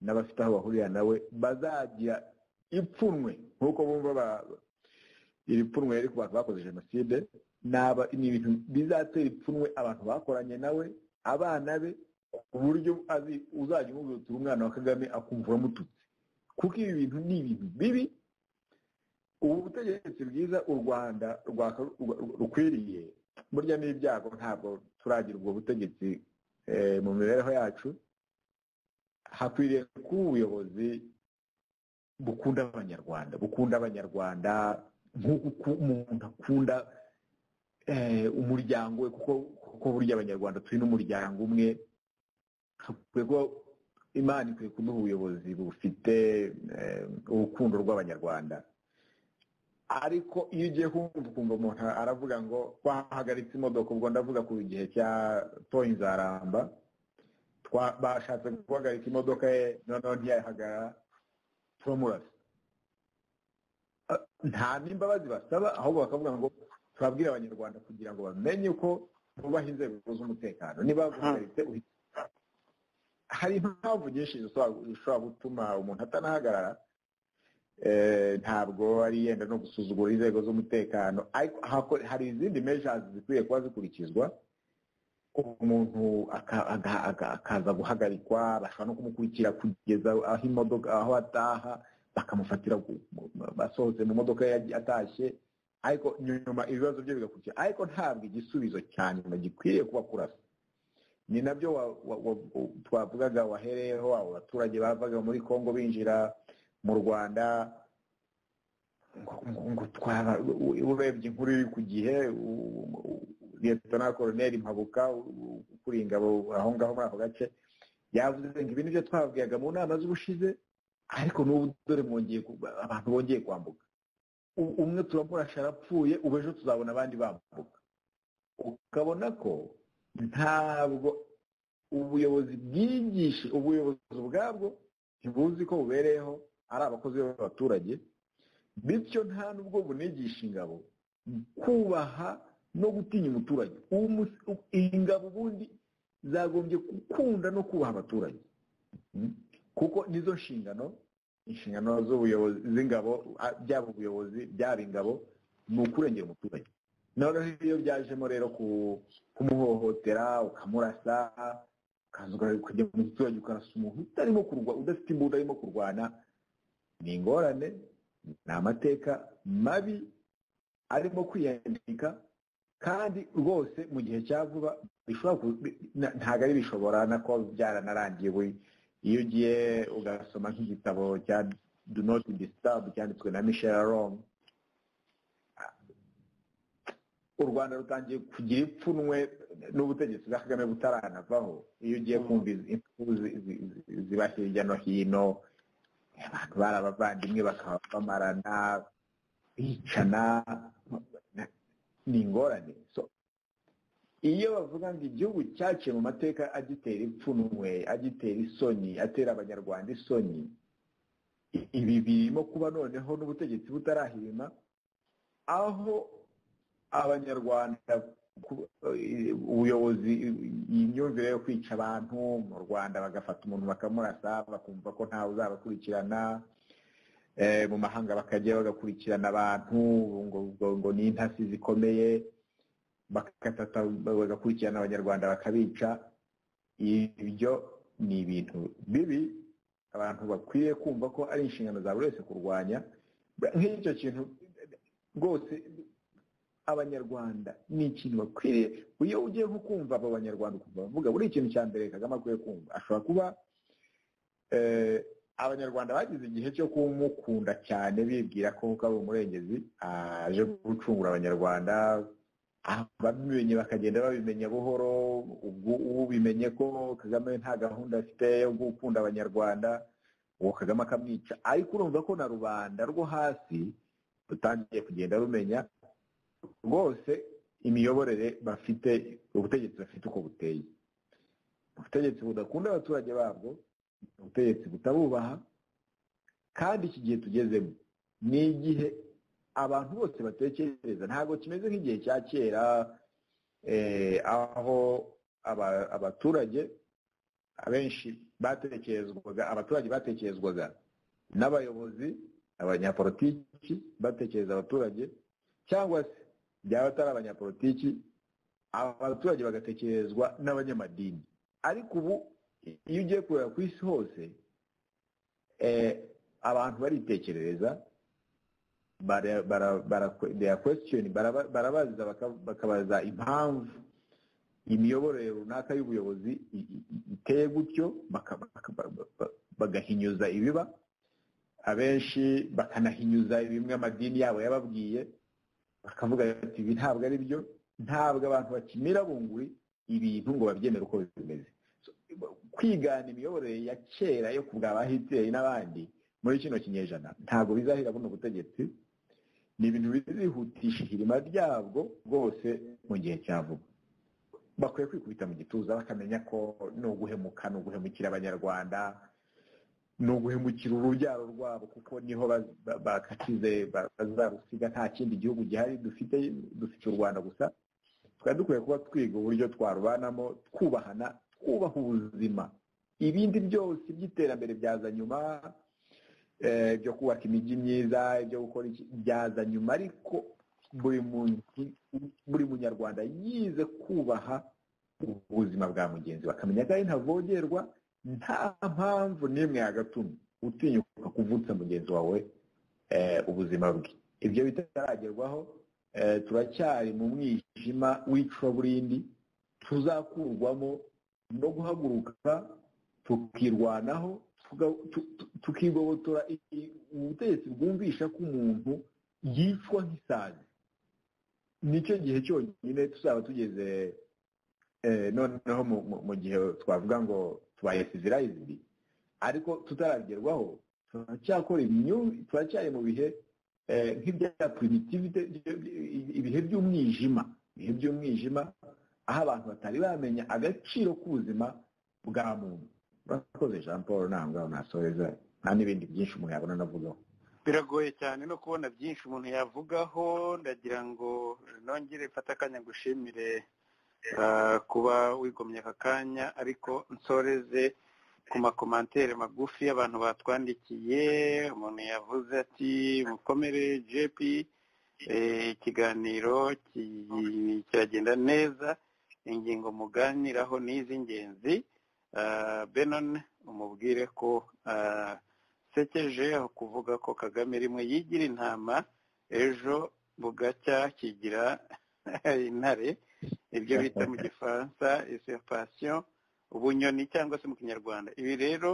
n'abafite aho bahurira nawe bazagira ipfunwe nk'uko bumva ba- iri pfunwe riri ku bantu bakoze jenoside ni aba- ni ibintu bizatera ipfunwe abantu bakoranye nawe abana be ku buryo azi- uzajya umubwira uti umwana wa kagame akumva uramututse kuko ibi bintu ni ibintu bibi ubu butegetsi bwiza u rwanda rwaka- rwa- rukwiriye burya n'ibyago ntabwo turagira ubwo butegetsi eh, mu mibereho yacu hakwiriye kuba ubuyobozi bukunda abanyarwanda bukunda abanyarwanda nk'uko uku- umuntu akunda eh, umuryango we kuko kuko burya abanyarwanda turi n'umuryango umwe hakwiye kuba imana ikwiye kuduha ubuyobozi bufite eh, urukundo rw'abanyarwanda ariko iyo ugiye kumva ukumva umuntu aravuga ngo bahagaritse imodoka ubwo ndavuga ku gihe cya toyi nzaramba twa- bashatse guhagarika imodoka ye noneho ntiyayihagarara turamurasa nta n'imbabazi basaba ahubwo bakavuga ngo tubabwire abanyarwanda kugira ngo bamenye uko bubaha inzego z'umutekano niba baguhagaritse uhite hari impamvu nyinshi zishobora zishobora gutuma umuntu atanahagarara Eh, ntabwo ari yenda no gusuzugura inzego z'umutekano ariko hako- hari izindi measures zikwiye kuba zikurikizwa umuntu aka- aga- aga- akaza guhagarikwa bashobora no kumukurikira kugeza aho imodoka aho ataha bakamufatira ku- mu- mu- basohotse mu modoka ye yagiye atashye ariko nyuma ibibazo bye bigakurikira ariko ntabwo igisubizo cya nyuma gikwiriye kuba kurasa ni nabyo wa- wa- wa- u- twavugaga wahereyeho abo baturage bavaga muri kongo binjira mu rwanda ngo ngo- ngo twaba u- u- urebye inkuru iri ku gihe u- u- liyetona koroneri mpabuka u- u- ukuriye ingabo aho ngaho muri ako gace yavuze ngo ibi nibyo twababwiraga mu nama z'ubushize ariko n'ubu dore mwongeye ku- abantu bongeye kwambuka U- umwe turamurasha arapfuye ubu ejo tuzabona abandi bambuka ukabona ko ntabwo ubuyobozi bwigisha ubuyobozi ubwabwo ntibuzi ko bubereyeho ari abakozi b'abaturage bityo nta n'ubwo bunigisha ingabo kubaha no gutinya umuturage Uwo mus- u- ingabo ubundi zagombye gukunda no kubaha abaturage Mm. kuko nizo nshingano inshingano z'ubuyobozi z'ingabo a- byaba ubuyobozi byaba ingabo ni ukurengera umuturage noneho iyo byajemo rero ku- kumuhohotera ukamurasa ukaza ukajya mu giturage ukarasa umuntu utarimo kurwa- udafite imbunda arimo kurwana ni ingorane ni amateka mabi arimo kwiyandika kandi rwose mu gihe cya vuba bishobora ku- bi- na- ntabwo ari bishobora na kuba byaranarangiye buri iyo ugiye ugasoma nk'igitabo cya do not disturb cyanditswe na michel aron u rwanda rutangiye kugira ipfunwe n'ubutegetsi bwa kagame butaranavaho iyo ugiye kumva izi- impfu zi- zi- zi- ziba hirya no hino abantu bari abavandimwe bakaba bamarana bicana ni ingorane So, iyo bavuga ngo igihugu cyaciye mu mateka agitera ipfunwe agitera isoni atera abanyarwanda isoni i- ibi birimo kuba noneho n'ubutegetsi butarahirima aho abanyarwanda ku- eh, ubuyobozi iyi myumvire yo kwica abantu mu rwanda bagafata umuntu bakamurasa bakumva ko ntawe uzabakurikirana eh, mu mahanga bakajya bagakurikirana abantu ngo, ngo, ngo ni intasi zikomeye bakatata bagakurikirana abanyarwanda bakabica ibyo ni ibintu bibi abantu bakwiye kumva ko ari inshingano za buri wese kurwanya nk'icyo kintu rwose abanyarwanda ni ikintu bakwiriye iyo ugiye nko kumva abo banyarwanda ukumva bavuga buri ikintu cya mbere kagame akwiye kumva ashobora kuba eh, abanyarwanda bagize igihe cyo kumukunda cyane bibwira ko kuko ari umurengezi aje gucungura abanyarwanda ababimenye bakagenda babimenya buhoro ubwo ubimenye ko kagame nta gahunda afite yo gukunda abanyarwanda uwo kagame akamwica ariko urumva ko na rubanda rwo hasi rutangiye kugenda rumenya rwose imiyoborere bafite ubutegetsi bafite uko buteye ubutegetsi budakunda abaturage babwo ubutegetsi butabubaha kandi iki gihe tugezemo ni igihe abantu bose batekereza ntabwo kimeze nk'igihe cya kera eh, aho aba- abaturage abenshi batekerezwaga abaturage batekerezwaga n'abayobozi abanyapolitiki batekereza abaturage cyangwa se byaba atari abanyapolitiki abaturage bagatekerezwa n'abanyamadini ariko ubu iyo ugiye kureba ku isi hose eh, abantu baritekerereza bara- bara- bara- they are question, baraba- barabaza baka- bakabaza impamvu imiyoborere runaka y'ubuyobozi i- i- i- iteye gutyo baka- baka- ba- ba- bagahinyuza ibiba abenshi bakanahinyuza bimwe amadini yabo yababwiye bakavuga bati ibi ntabwo ari byo ntabwo abantu bakimira bunguri ibintu ngo babyemere uko bimeze So, kwigana imiyoborere ya kera yo ku bwa ba hitleri n'abandi muri kino kinyejana ntabwo bizahira buno butegetsi ni ibintu bizihutisha ihirima ryabwo rwose mu gihe cya vuba bakwiye kwikubita mu gituza bakamenya ko ni uguhemuka ni uguhemukira abanyarwanda ni uguhemukira urubyaro rwabo kuko niho baz- ba- bakakize ba- bazarusiga nta kindi gihugu gihari dufite dufite u rwanda gusa twari dukwiye kuba twiga uburyo twarubanamo twubahana twubaha ubuzima ibindi byose by'iterambere byaza nyuma eh, byo kubaka imijyi myiza ibyo gukora iki byaza nyuma ariko buri muntu- buri munyarwanda yize kubaha ubuzima bwa mugenzi we akamenya ko ari ntavogerwa nta mpamvu n'imwe yagatuma utinyuka kuvutsa mugenzi wawe eh, ubuzima bwe ibyo bitaragerwaho eh, turacyari mu mwijima w'icuburindi tuzakurwamo no guhaguruka tukirwanaho tuga- tu- tu- tukigobotora i- ubutegetsi bwumvisha ko umuntu yicwa nk'isazi nicyo gihe cyonyine tuzaba tugeze eh, noneho mu- mu- mu gihe twavuga ngo tubaye civilized ariko tutaragerwaho turacyakora imyumvi turacyari mu bihe eh, nk'ibya primitivite ibihe by'umwijima ibihe by'umwijima aho abantu batari bamenya agaciro k'ubuzima bwa muntu urakoze jean paul nta ngaho nasoreza nta n'ibindi byinshi umuntu yabona navugaho biragoye cyane no kubona byinshi umuntu yavugaho ndagira ngo nongere mfate akanya ngushimire ah, kuba wigomye aka kanya ariko nsoreze ku makomantere magufi y'abantu batwandikiye umuntu yavuze ati mukomere jp eh, ikiganiro ki- kiragenda neza ingingo muganiraho ni iz'ingenzi Ah, benon umubwire ko ah, sekeje aho kuvuga ko kagame rimwe yigira intama ejo bugacya kigira intare ibyo bita mu gifaransa usurpation ubunyoni cyangwa se mu kinyarwanda ibi rero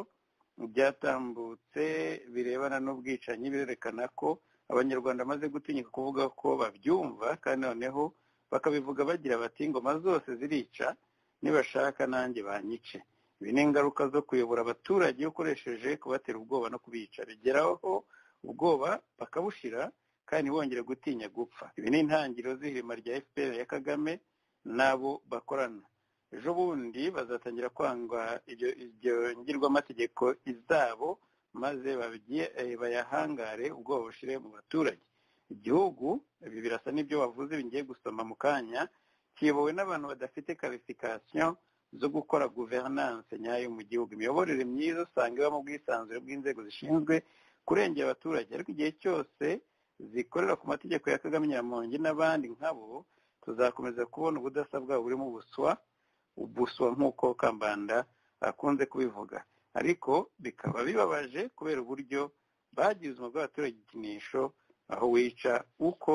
byatambutse birebana n'ubwicanyi birerekana ko abanyarwanda bamaze gutinyuka kuvuga ko babyumva kandi noneho bakabivuga bagira bati ingoma zose zirica nibashaka nanjye banyice ibi ni ingaruka zo kuyobora abaturage ukoresheje kubatera ubwoba no kubica bigeraho ubwoba bakabushira kandi ntibongere gutinya gupfa ibi ni intangiriro z'ihirima rya fpr ya kagame n'abo bakorana ejo bundi bazatangira kwanga ibyo ibyo ngirwamategeko izabo maze babigire- eh, bayahangare ubwoba bushire mu baturage igihugu ibi birasa n'ibyo wavuze bingiye gusoma mu kanya kiyobowe n'abantu badafite karifikasiyo zo gukora guverinance nyayo mu gihugu imiyoborere myiza usanga ibamo ubwisanzure bw'inzego zishinzwe kurengera abaturage ariko igihe cyose zikorera ku mategeko ya kagame nyamongi n'abandi nkabo tuzakomeza kubona ubudasa bwabo burimo ubuswa ubuswa nk'uko kambanda akunze kubivuga ariko bikaba bibabaje kubera uburyo bagize ubuzima bw'abaturage ikinisho aho wica uko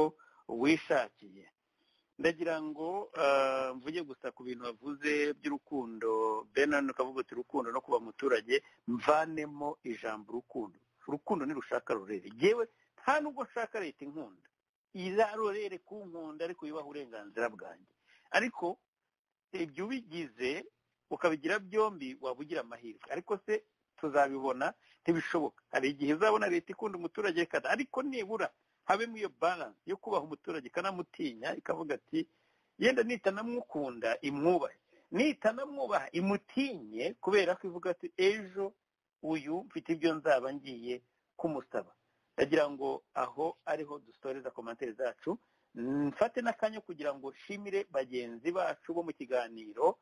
wishakiye ndagira ngo ah, mvuge gusa ku bintu wavuze by'urukundo benan ukavuga uti urukundo no kuba muturage mvanemo ijambo urukundo urukundo nirushaka rurere yewe nta nubwo nshaka leta inkunda irarorere kunkunda ariko yubaha uburenganzira bwanjye ariko ibyo ubigize ukabigira byombi waba ugira amahirwe ariko se tuzabibona ntibishoboka hari igihe uzabona leta ikunda umuturage ikada ariko nibura habemo iyo balance yo kubaha umuturage ikanamutinya ikavuga ati yenda nitanamukunda imwubahe nitanamwubaha imutinye kubera ko ivuga ati ejo uyu mfite ibyo nzaba ngiye kumusaba ndagira ngo aho ariho dusoreza komantere zacu mfate n'akanya kugira ngo nshimire bagenzi bacu bo mu kiganiro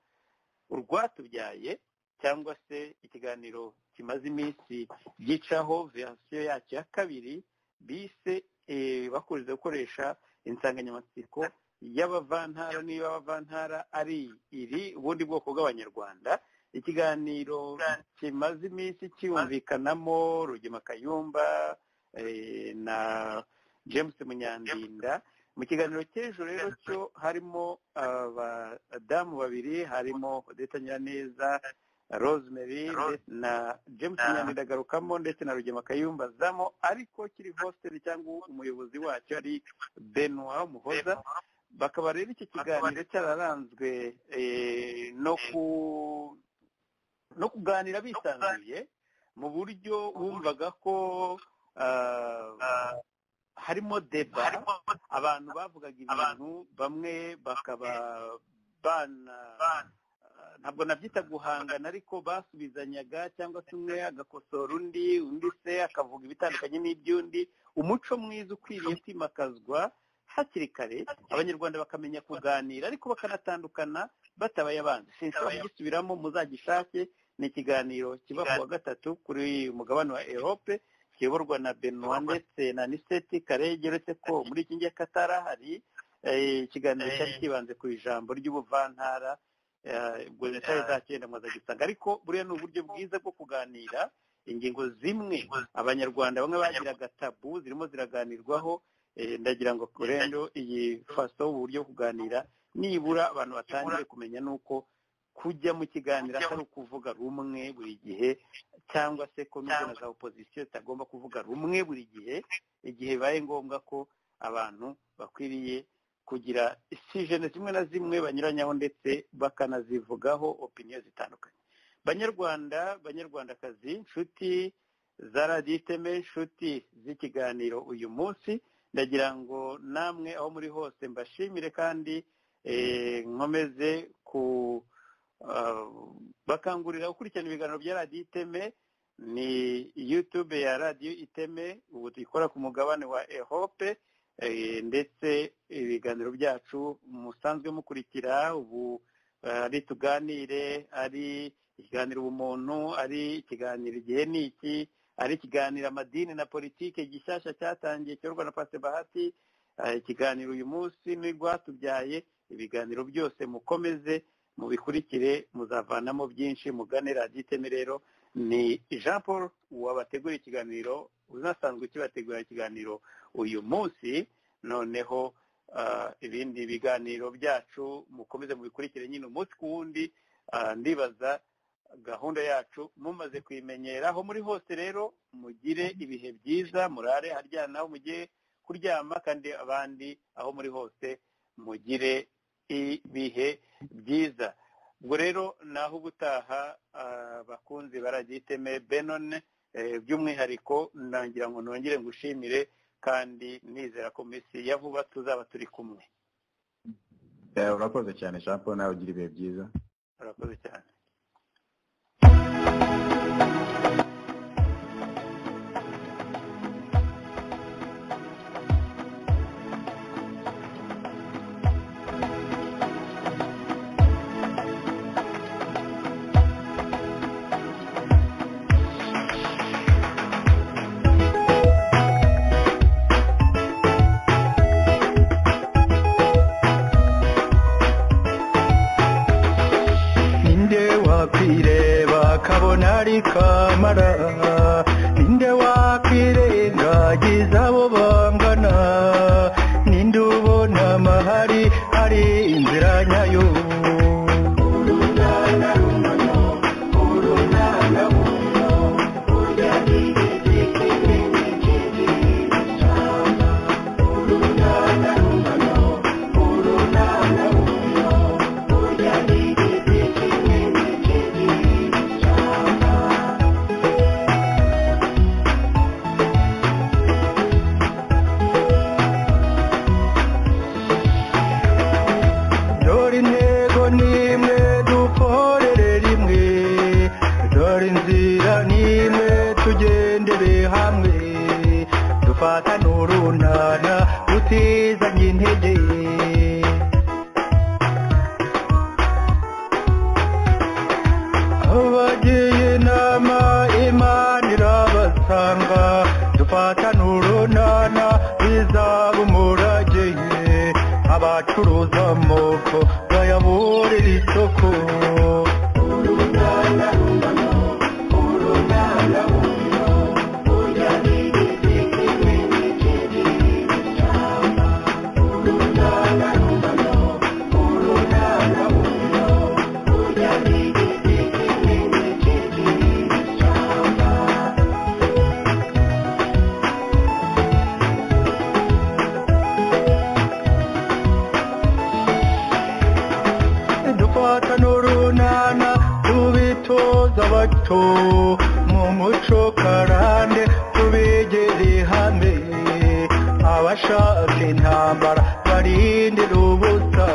urwatubyaye cyangwa se ikiganiro kimaze iminsi gicaho verisiyo yacyo ya kabiri bise eh, bakuriza gukoresha insanganyamatsiko y'abavantara niba abavantara ari iri ubundi bwoko bw'abanyarwanda ikiganiro kimaze iminsi cyumvikanamo rugema kayumba eh, na james munyandinda mu kiganiro cy'ejo rero cyo harimo abadamu babiri harimo odeta nyiraneza rosemary ndetse na james nyandinda agarukamo ndetse na rugema kayumba azamo ariko kiri hostel cyangwa umuyobozi wacyo ari benoit muhoza bakaba rero icyo kiganiro cyararanzwe eh, no ku no kuganira bisanzuye mu buryo wumvaga ko ah, harimo deba abantu bavugaga ibintu bamwe bakaba bana ntabwo nabyita guhangana ariko basubizanyaga cyangwa se umwe agakosora undi undi se akavuga ibitandukanye n'iby'undi umuco mwiza ukwiriye kwimakazwa hakiri kare abanyarwanda bakamenya kuganira ariko bakanatandukana batabaye abanzi sinshobora kugisubiramo muzagishake ni ikiganiro kiba ku wa gatatu kuri umugabane wa erope kiyoborwa na benoit ndetse na niseti karege uretse ko muri iki ngiyakatara hari eh, ikiganiro cyari kibanze ku ijambo ry'ubuvantara eh, ubwo leta izacyenda mwazagisanga ariko buriya ni uburyo bwiza bwo kuganira ingingo zimwe abanyarwanda bamwe bagiraga tabu zirimo ziraganirwaho eh, ndagira ngo rero iyi faso uburyo bwo kuganira nibura abantu batangire kumenya nuko kujya mu kiganiro atari ukuvuga rumwe buri gihe cyangwa se ko nubwo na za opozisiyo zitagomba kuvuga rumwe buri gihe igihe bibaye ngombwa ko abantu bakwiriye kugira isijene zimwe na zimwe banyuranyaho ndetse bakanazivugaho opiniyo zitandukanye banyarwanda banyarwandakazi nshuti za radiyo iteme nshuti z'ikiganiro uyu munsi ndagira ngo namwe aho muri hose mbashimire kandi eh, nkomeze ku ah, bakangurira gukurikirana ibiganiro bya radiyo iteme ni youtube ya radiyo iteme ubu tuyikora ku mugabane wa ehope eh, ndetse ibiganiro byacu musanzwe mukurikira ubu eh, ari tuganire ari ikiganiro ubumuntu ari ikiganiro igihe ni iki ari ikiganiro amadini na politike gishyashya cyatangiye cyorwa na pasite bahati eh, ikiganiro uyu munsi n'urwatubyaye ibiganiro byose mukomeze mubikurikire muzavanamo byinshi mugane radiyo iteme rero ni jean paul wabategura ikiganiro unasanzwe ukibategura ikiganiro uyu munsi noneho ah, ibindi biganiro byacu mukomeze mubikurikire nyine umunsi ku wundi ah, ndibaza gahunda yacu mumaze kuyimenyera aho muri hose rero mugire ibihe byiza murare haryana aho mugiye kuryama kandi abandi aho muri hose mugire ibihe byiza ubwo rero naho ubutaha abakunzi baragiteme benone eh, by'umwihariko nangira ngo nongere ngushimire kandi nizera ko mu minsi ya vuba tuzaba turi kumwe Eh, urakoze cyane jean paul nawe ugira ibihe byiza urakoze cyane ninde wakwireba kabona ari kamara ninde wakwirengagiza abo bangana ninde ubona amahari hari inzira nyayo dore intego n'imwe dukorere rimwe dore inzira n'imwe tugendere hamwe dufatane urunana tutizanye intege abagiye inama imana irabasanga dufatane urunana bizaba umurage abacuruza amoko bayaburira isoko dufata n'urunana tubitoza bato mu muco karande tubegere hamwe abashaka intambara barindira ubusa